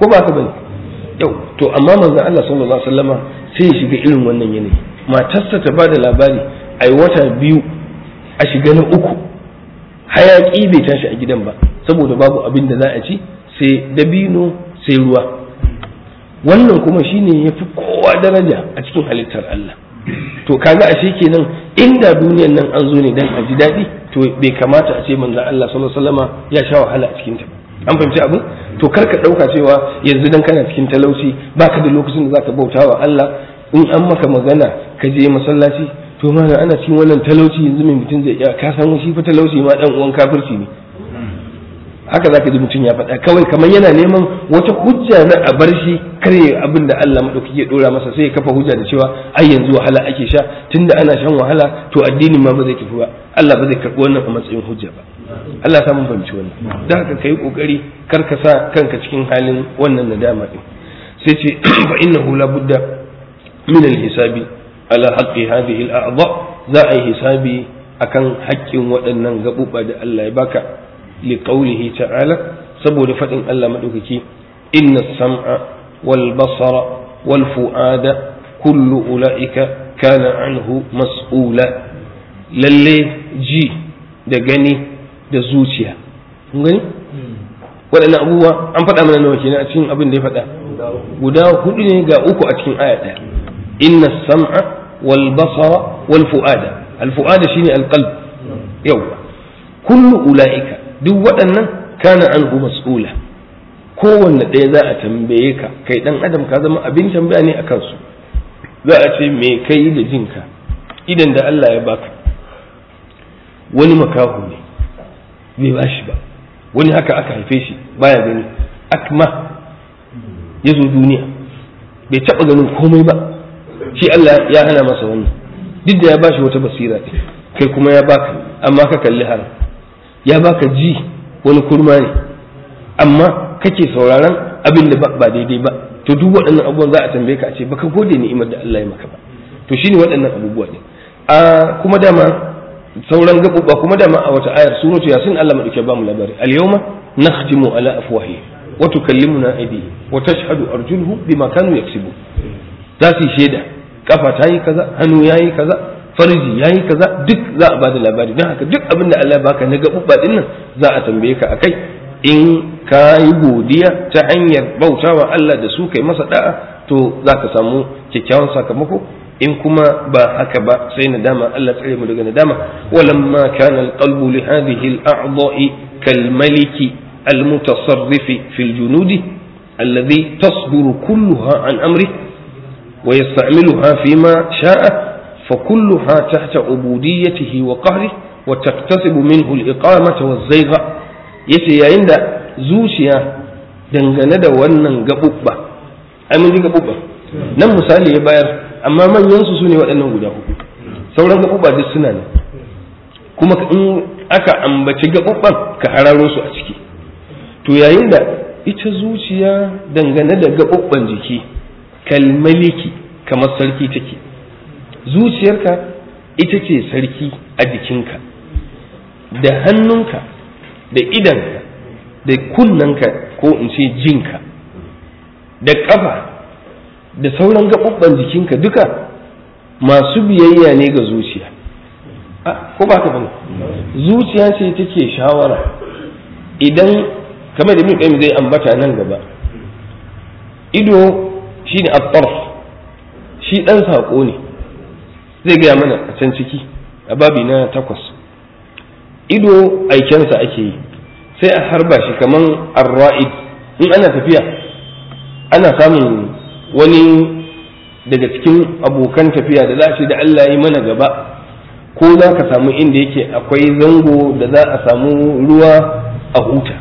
ko ba ka bane yau to amma manzon Allah sallallahu alaihi wasallama sai ya shiga irin wannan yanayi matarsa ta bada labari ai wata biyu a shiga na uku hayaki bai tashi a gidan ba saboda babu abin da za a ci sai dabino sai ruwa wannan kuma shine yafi kowa daraja a cikin halittar Allah to kaga ashe kenan inda duniyar nan an zo ne dan a ji daɗi to bai kamata a ce manzon Allah sallallahu alaihi wasallama ya sha wahala a cikin ta an fahimci abin to kar ka ɗauka cewa yanzu dan kana cikin talauci baka da lokacin da zaka bauta wa Allah in an maka magana ka je masallaci to ma ana cikin wannan talauci yanzu mai mutum zai iya ka san shi fa talauci ma dan uwan kafirci ne haka zaka ji mutum ya faɗa kawai kamar yana neman wata hujja na a bar shi kare abin da Allah madaukaki ya dora masa sai ya kafa hujja da cewa ai yanzu wahala ake sha tunda ana shan wahala to addinin ma ba zai tafi ba Allah ba zai karɓi wannan a matsayin hujja ba Allah ya mun fahimci wannan da haka kai kokari kar ka sa kanka cikin halin wannan nadama din sai ce fa innahu la budda min al-hisabi ala haqqi hadhihi al-a'dha za a yi hisabi akan haƙƙin waɗannan gaɓuɓa da Allah ya baka لقوله تعالى سبو لفتن الله مدوكي إن السمع والبصر والفؤاد كل أولئك كان عنه مسؤولا للي جي da gani da zuciya gani waɗannan abubuwa an faɗa mana nawa kenan a cikin abin da ya faɗa guda hudu ne ga uku a cikin aya ɗaya inna sam'a wal basara wal fu'ada al fu'ada shine al qalb yawa kullu ulaika duk waɗannan kana an mas'ula kowanne ɗaya za a tambaye ka kai ɗan adam ka zama abin tambaya ne a kansu za a ce me kai da jinka idan da Allah ya baka wani makahu ne bai ba shi ba wani haka aka haife shi baya gani akma ya zo duniya bai taɓa ganin komai ba shi Allah ya hana masa wannan duk da ya ba shi wata basira kai kuma ya baka amma ka kalli haram ya baka ji wani kurma ne amma kake sauraron abin da ba daidai ba to duk waɗannan abubuwan za a tambaye ka a ce baka gode ni'imar da Allah ya maka ba to shine waɗannan abubuwa ne a kuma dama sauran gaɓuɓɓa kuma dama a wata ayar suratu yasin Allah madauke ba mu labari al-yawma nakhtimu ala afwahi wa tukallimuna aydihim wa tashhadu arjuluhum bima kanu yaksubu za su yi shaida kafa ta yi kaza hannu ya yi kaza farji ya yi kaza duk za a bada labari don haka duk abin da Allah ya baka na gaɓuɓɓa ɗin nan za a tambaye ka akai in ka yi godiya ta hanyar bautawa Allah da su kai masa da'a to za ka samu kyakkyawan sakamako in kuma ba haka ba sai nadama Allah tsare mu daga nadama walamma kana alqalbu li hadhihi al-a'dha'i kal maliki المتصرف في الجنود الذي تصبر كلها عن أمره ويستعملها فيما شاء فكلها تحت عبوديته وقهره وتكتسب منه الإقامة والزيغ yace yayin da zuciya dangane da wannan gaɓuɓɓa ai mun ji gaɓuɓɓa nan misali ya bayar amma manyan su ne waɗannan guda hudu sauran gaɓuɓɓa duk suna ne kuma in aka ambaci gaɓuɓɓan ka hararo su a ciki to yayin da ita zuciya dangane da gaɓuɓɓan jiki kalmaliki kamar sarki take zuciyarka ita ce sarki a jikinka da hannunka da idanka da kunnanka ko in ce jinka da ƙafa da sauran gaɓuɓɓan jikinka duka masu biyayya ne ga zuciya ko ba ka bane zuciya ce take shawara idan kamar da min zai ambata nan gaba ido shi ne at shi ɗan saƙo ne zai gaya mana a can ciki a babi na takwas ido aikensa ake yi sai a harba shi kaman arra'id in ana tafiya ana samun wani daga cikin abokan tafiya da za a ce da Allah yi mana gaba ko za ka samu inda yake akwai zango da za a samu ruwa a huta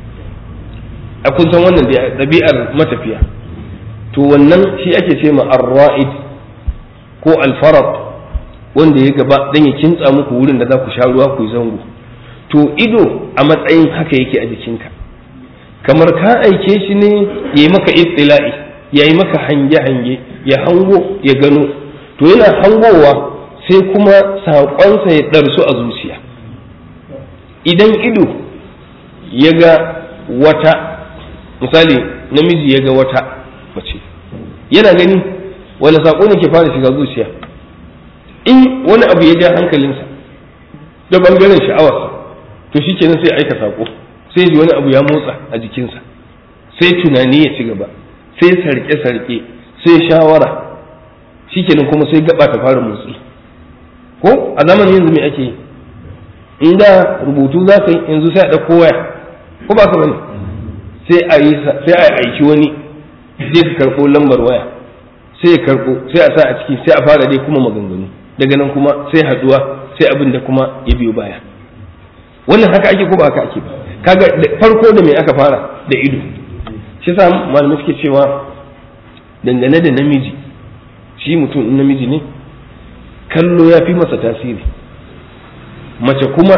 a kun san wannan ɗabi'ar matafiya to wannan shi ake ce ma arra'id ko alfarat wanda ya gaba dan ya kintsa muku wurin da za ku sha ruwa ku yi zango to ido a matsayin haka yake a jikinka kamar ka aike shi ne ya yi maka istila'i ya yi maka hange-hange ya hango ya gano to yana hangowa sai kuma saƙonsa ya ɗarsu a zuciya idan ido ya ga wata misali namiji ya ga wata mace yana gani wani saƙo ne ke fara shiga zuciya in wani abu ya ja hankalinsa da bangaren sha'awarsa to shi kenan sai aika saƙo sai ji wani abu ya motsa a jikinsa sai tunani ya ci gaba sai sarke-sarke sai shawara shi kenan kuma sai gaba ta fara motsi ko a zamanin yanzu me ake yi in da rubutu za ka yi yanzu sai a ɗauko waya ko ba ka bane sai a yi sai a aiki wani zai ka karɓo lambar waya sai ya karɓo sai a sa a ciki sai a fara dai kuma maganganu daga nan kuma sai haɗuwa sai abin da kuma ya biyo baya wannan haka ake ko ba haka ake ba kaga farko da me aka fara da ido shi yasa malamai suke cewa dangane da namiji shi mutum in namiji ne kallo ya fi masa tasiri mace kuma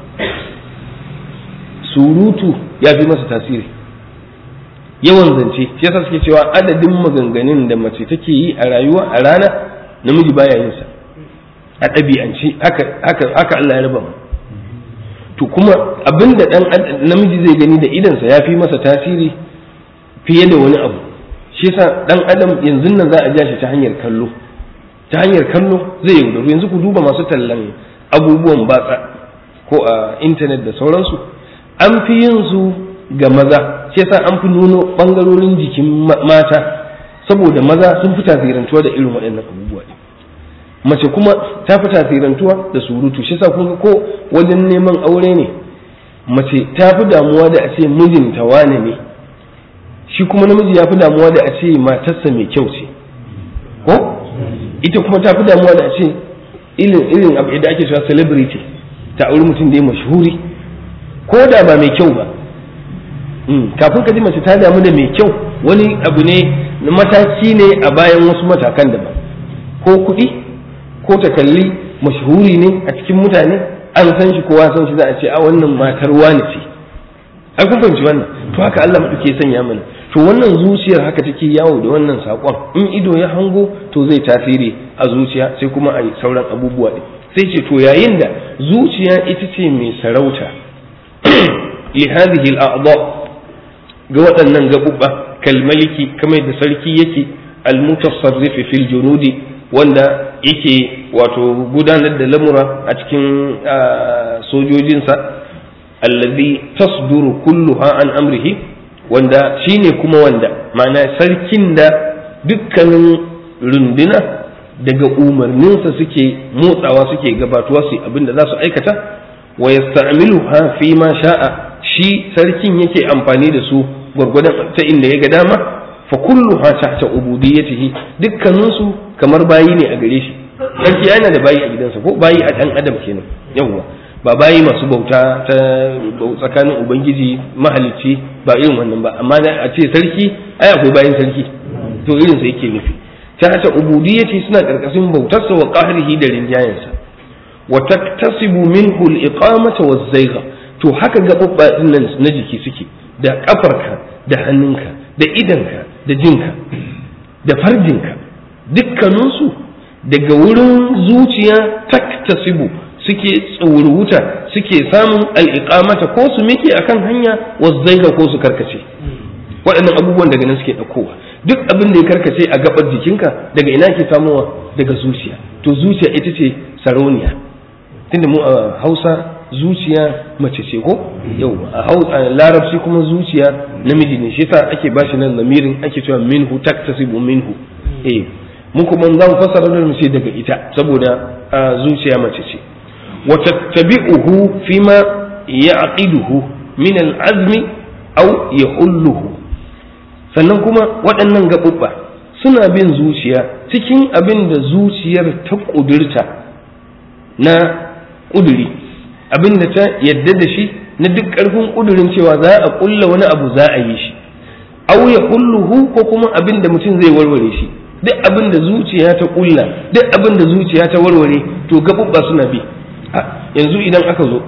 surutu ya fi masa tasiri yawan zance shi yasa suke cewa adadin maganganun da mace take yi a rayuwa a rana namiji baya yin sa a ɗabi'ance haka haka haka Allah ya raba mu to kuma abinda dan namiji zai gani da idansa ya fi masa tasiri fiye da wani abu shi yasa dan adam yanzu nan za a ja shi ta hanyar kallo ta hanyar kallo zai yaudaru yanzu ku duba masu tallan abubuwan batsa ko a intanet da sauransu an fi yin su ga maza shi yasa an fi nuno bangarorin jikin mata saboda maza sun fi tasirantuwa da irin waɗannan abubuwa ne mace kuma ta fi tasirantuwa da surutu shi yasa kun ko wajen neman aure ne mace ta fi damuwa da a ce mijinta wane ne shi kuma namiji ya fi damuwa da a ce matarsa mai kyau ce ko ita kuma ta fi damuwa da a ce irin irin abu da ake cewa celebrity ta auri mutum da ya mashhuri ko da ba mai kyau ba kafin ka ji mace ta damu da mai kyau wani abu ne mataki ne a bayan wasu matakan daban ko kuɗi ko ta kalli mashhuri ne a cikin mutane an san shi kowa san shi za a ce a wannan matar wani ce ai kun fahimci wannan to haka Allah madauke sanya mana to wannan zuciyar haka take yawo da wannan sakon in ido ya hango to zai tasiri a zuciya sai kuma a yi sauran abubuwa ɗin sai ce to yayin da zuciya ita ce mai sarauta li hadhihi al-a'dha ga waɗannan gaɓuɓɓa kalmaliki kamar da sarki yake al-mutasarrif fil junudi wanda yake wato gudanar da lamura a cikin sojojinsa alladhi tasduru kulluha an amrihi wanda shine kuma wanda ma'ana sarkin da dukkanin runduna daga umarninsa suke motsawa suke gabatuwa su abin da za su aikata wa yasta'miluha fi ma sha'a shi sarkin yake amfani da su gwargwadon ta inda ya ga dama fa kulluha tahta ubudiyyatihi dukkanin su kamar bayi ne a gare shi sarki yana da bayi a gidansa ko bayi a dan adam kenan yawwa ba bayi masu bauta ta tsakanin ubangiji mahalicci ba irin wannan ba amma a ce sarki ai akwai bayin sarki to irin sa yake nufi tahta ubudiyyati suna karkashin bautarsa wa qahrihi da rinjayensa wa taktasibu minhu al-iqamata waz-zayga to haka gababba nan na jiki suke da kafarka da hannunka da idanka da jinka da farjinka dukkaninsu daga wurin zuciya taktasibu suke tsoruta suke samun al'iqamata ko su mike akan hanya wazzaiga ko su karkace waɗannan abubuwan daga nan suke ɗaukowa duk abin da ya karkace a gabar jikinka daga ina ke samowa daga zuciya to zuciya ita ce sarauniya tunda mu a hausa zuciya mace ce ko yau a larabci kuma zuciya namiji ne shi yasa ake bashi nan lamirin ake cewa minhu taktasibu minhu eh mu kuma za mu fassara da mu ce daga ita saboda zuciya mace ce wa tattabi'uhu fima ya'qiduhu min al-azmi aw yahulluhu sannan kuma waɗannan gaɓuɓɓa suna bin zuciya cikin abin da zuciyar ta ƙudurta na ƙuduri abin da ta yadda da shi na duk ƙarfin ƙudurin cewa za a ƙulla wani abu za a yi shi au ya kulluhu ko kuma abin da mutum zai warware shi duk abin da zuciya ta ƙulla duk abin da zuciya ta warware to gaɓuɓɓa suna bi yanzu idan aka zo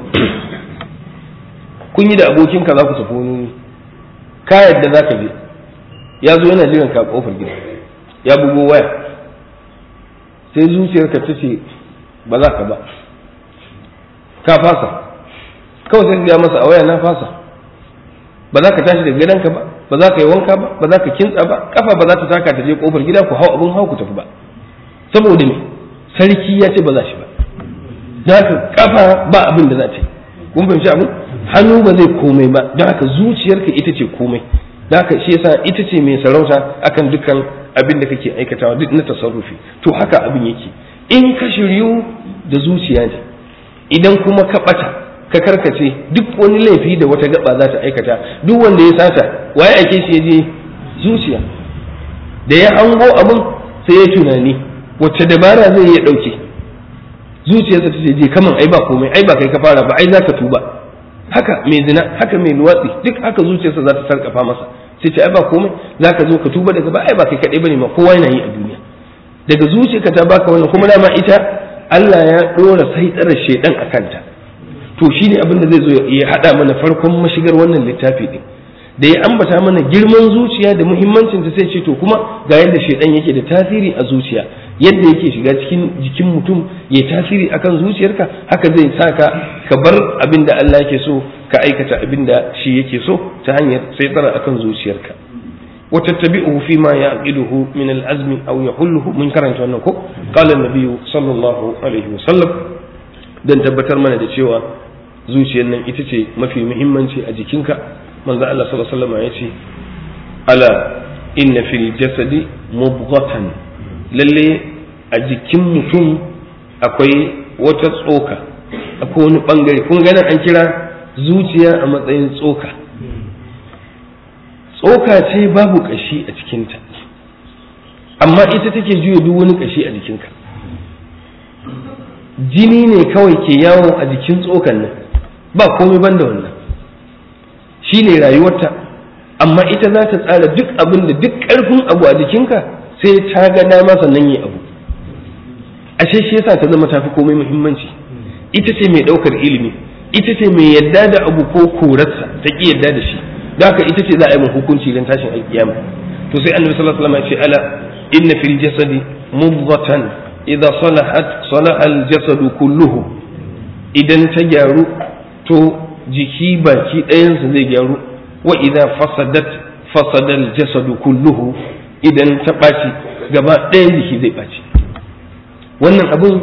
kun yi da abokinka za ku tafi wani ka yadda za ka je ya zo yana jiran ka kofar gida ya bugo waya sai zuciyarka ta ce ba za ka ba ka fasa kawai sai ga masa a waya na fasa ba za ka tashi daga gidanka ba ba za ka yi wanka ba ba za ka kintsa ba kafa ba za ta taka ta je kofar gida ku hau abin hau ku tafi ba saboda me sarki ya ce ba za shi ba don haka kafa ba abin da za ta yi kun fahimci abin hannu ba zai komai ba don haka zuciyarka ita ce komai don haka shi yasa ita ce mai sarauta akan dukkan abin da kake aikatawa duk na tasarrufi to haka abin yake in ka shiryu da zuciya ne idan kuma ka bata ka karkace duk wani laifi da wata gaba za ta aikata duk wanda ya sata waye ake shi ya je zuciya da ya hango abin sai ya tunani wacce dabara zai iya ɗauke zuciyarsa ta ce je kaman ai ba komai ai ba kai ka fara ba ai za ka tuba haka mai zina haka mai luwatsi duk haka zuciyarsa za ta sarkafa masa sai ce ai ba komai za ka zo ka tuba daga ba ai ba kai kaɗai bane ma kowa yana yi a duniya daga zuciyarka ta baka wannan kuma dama ita Allah ya ɗora sai tsara shedan a kanta to shine abin da zai zo ya haɗa mana farkon mashigar wannan littafi din da ya ambata mana girman zuciya da muhimmancin ta sai ce to kuma ga yadda shedan yake da tasiri a zuciya yadda yake shiga cikin jikin mutum ya tasiri akan zuciyarka haka zai sa ka ka bar abin da Allah yake so ka aikata abin da shi yake so ta hanyar sai tsara akan zuciyarka وتتبعه فيما يعقده من العزم أو يحله من كرنت أنكو قال النبي صلى الله عليه وسلم dan tabbatar mana da cewa zuciyar nan ita ce mafi muhimmanci a jikinka manzo Allah sallallahu alaihi wasallam ya ce ala inna fil jasadi mubghatan lalle a jikin mutum akwai wata tsoka akwai wani bangare kun ganin an kira zuciya a matsayin tsoka tsoka ce babu kashi a cikinta amma ita take juya duk wani kashi a jikinka jini ne kawai ke yawo a jikin tsokan nan ba komai banda wannan shi ne rayuwarta amma ita za ta tsara duk abin da duk ƙarfin abu a jikinka sai ta ga dama sannan yi abu ashe shi yasa ta zama tafi komai muhimmanci ita ce mai ɗaukar ilimi ita ce mai yadda da abu ko korarsa ta ƙi yadda da shi da haka ita ce za a yi mun hukunci don tashin alkiyama to sai annabi sallallahu alaihi wasallam ya ce ala inna fil jasadi mudghatan idza salahat salaha al jasadu kulluhu idan ta gyaru to jiki baki ɗayansa zai gyaru wa idza fasadat fasada al jasadu kulluhu idan ta ɓaci gaba ɗayan jiki zai ɓaci wannan abun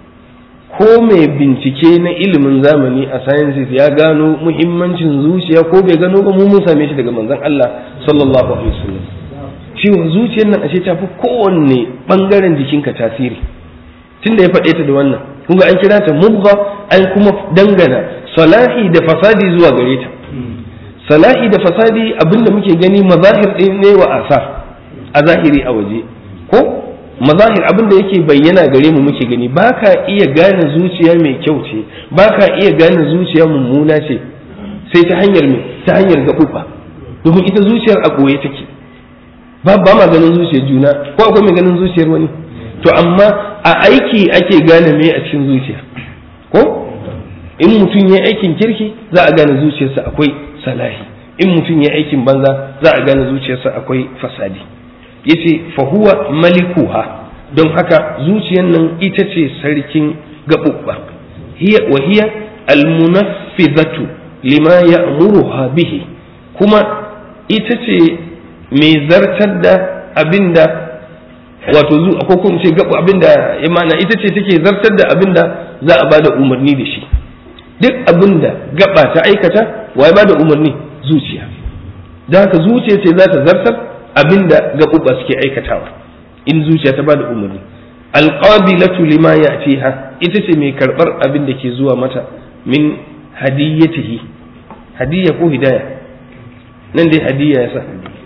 ko mai bincike na ilimin zamani a sciences ya gano muhimmancin zuciya ko bai gano ba mu mun same shi daga manzon Allah sallallahu alaihi wasallam cewa zuciyar nan ashe ta fi kowanne bangaren jikinka tasiri tunda ya faɗe ta da wannan kun ga an kira ta mubgha an kuma dangana salahi da fasadi zuwa gare ta salahi da fasadi abinda muke gani mazahir ɗin ne wa asar a zahiri a waje ko mazahir abin da yake bayyana gare mu muke gani ba ka iya gane zuciya mai kyau ce ba ka iya gane zuciya mummuna ce sai ta hanyar me ta hanyar gaɓuɓa domin ita zuciyar a ɓoye take ba ba ma ganin zuciyar juna ko akwai mai ganin zuciyar wani to amma a aiki ake gane me a cikin zuciya ko in mutum ya aikin kirki za a gane zuciyarsa akwai salahi in mutum ya aikin banza za a gane zuciyarsa akwai fasadi yace fahuwa malikuha don haka zuciyar nan ita ce sarkin gaɓuɓɓa hiya wa hiya almunaffizatu lima ya'muruha bihi kuma ita ce mai zartar da abinda wato zu ko kuma ce gabu abinda ya mana ita ce take zartar da abinda za a bada umarni da shi duk abinda gaba ta aikata wa ya bada umarni zuciya don haka zuciya ce za ta zartar abinda gaɓuɓɓa suke aikatawa in zuciya ta bada umarni alqabilatu lima ya'tiha ita ce mai karɓar abin da ke zuwa mata min hadiyatihi hadiyya ko hidaya nan dai hadiyya yasa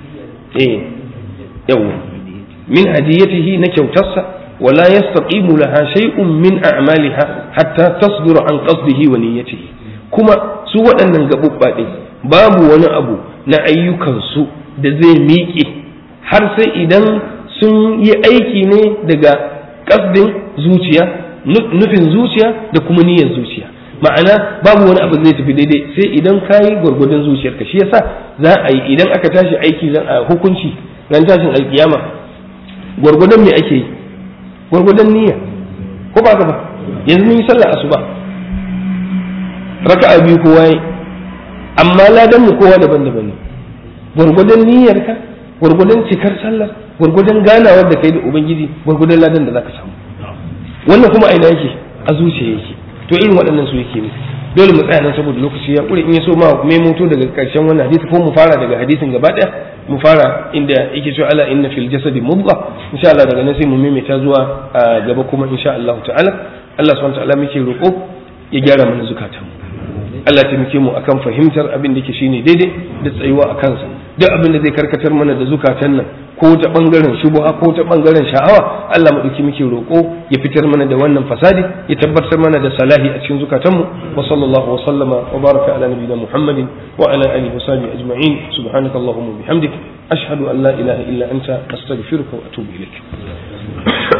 eh yawa min hadiyatihi na kyautarsa wala yastaqimu laha shay'un min a'maliha hatta tasdura an qasdihi wa niyyatihi kuma su waɗannan gaɓuɓɓa ɗin babu wani abu na ayyukansu da zai miƙe har sai idan sun yi aiki ne daga ƙasdin zuciya nufin zuciya da kuma niyyar zuciya ma'ana babu wani abu zai tafi daidai sai idan ka yi gwargwadon zuciyarka shi yasa za a yi idan aka tashi aiki zan a hukunci ran tashin alkiyama gwargwadon me ake yi gwargwadon niyya ko ba ka ba yanzu mun yi sallar asuba raka'a biyu kowa yi amma ladan mu kowa daban-daban ne gwargwadon niyyarka gwargwadon cikar sallar gwargwadon ganawar da kai da ubangiji gwargwadon ladan da zaka samu wannan kuma aina yake a zuciya yake to irin waɗannan su yake ne dole mu tsaya nan saboda lokaci ya ƙure in ya so ma mai moto daga ƙarshen wannan hadisi ko mu fara daga hadisin gaba ɗaya mu fara inda yake cewa ala inna fil jasadi mudgha insha Allah daga nan sai mu maimaita zuwa gaba kuma insha Allah ta'ala Allah subhanahu wa ta'ala muke roƙo ya gyara mana zukatan Allah ta muke mu akan fahimtar abin da ke shine daidai da tsayuwa a kansa duk abin da zai karkatar mana da zukatan nan ko ta bangaren shubuha ko ta bangaren sha'awa Allah madauki muke roƙo ya fitar mana da wannan fasadi ya tabbatar mana da salahi a cikin zukatanmu wa sallallahu wa sallama wa baraka ala nabiyina Muhammadin wa ala alihi wa sahbihi ajma'in subhanakallahumma bihamdik ashhadu an la ilaha illa anta astaghfiruka wa atubu ilaik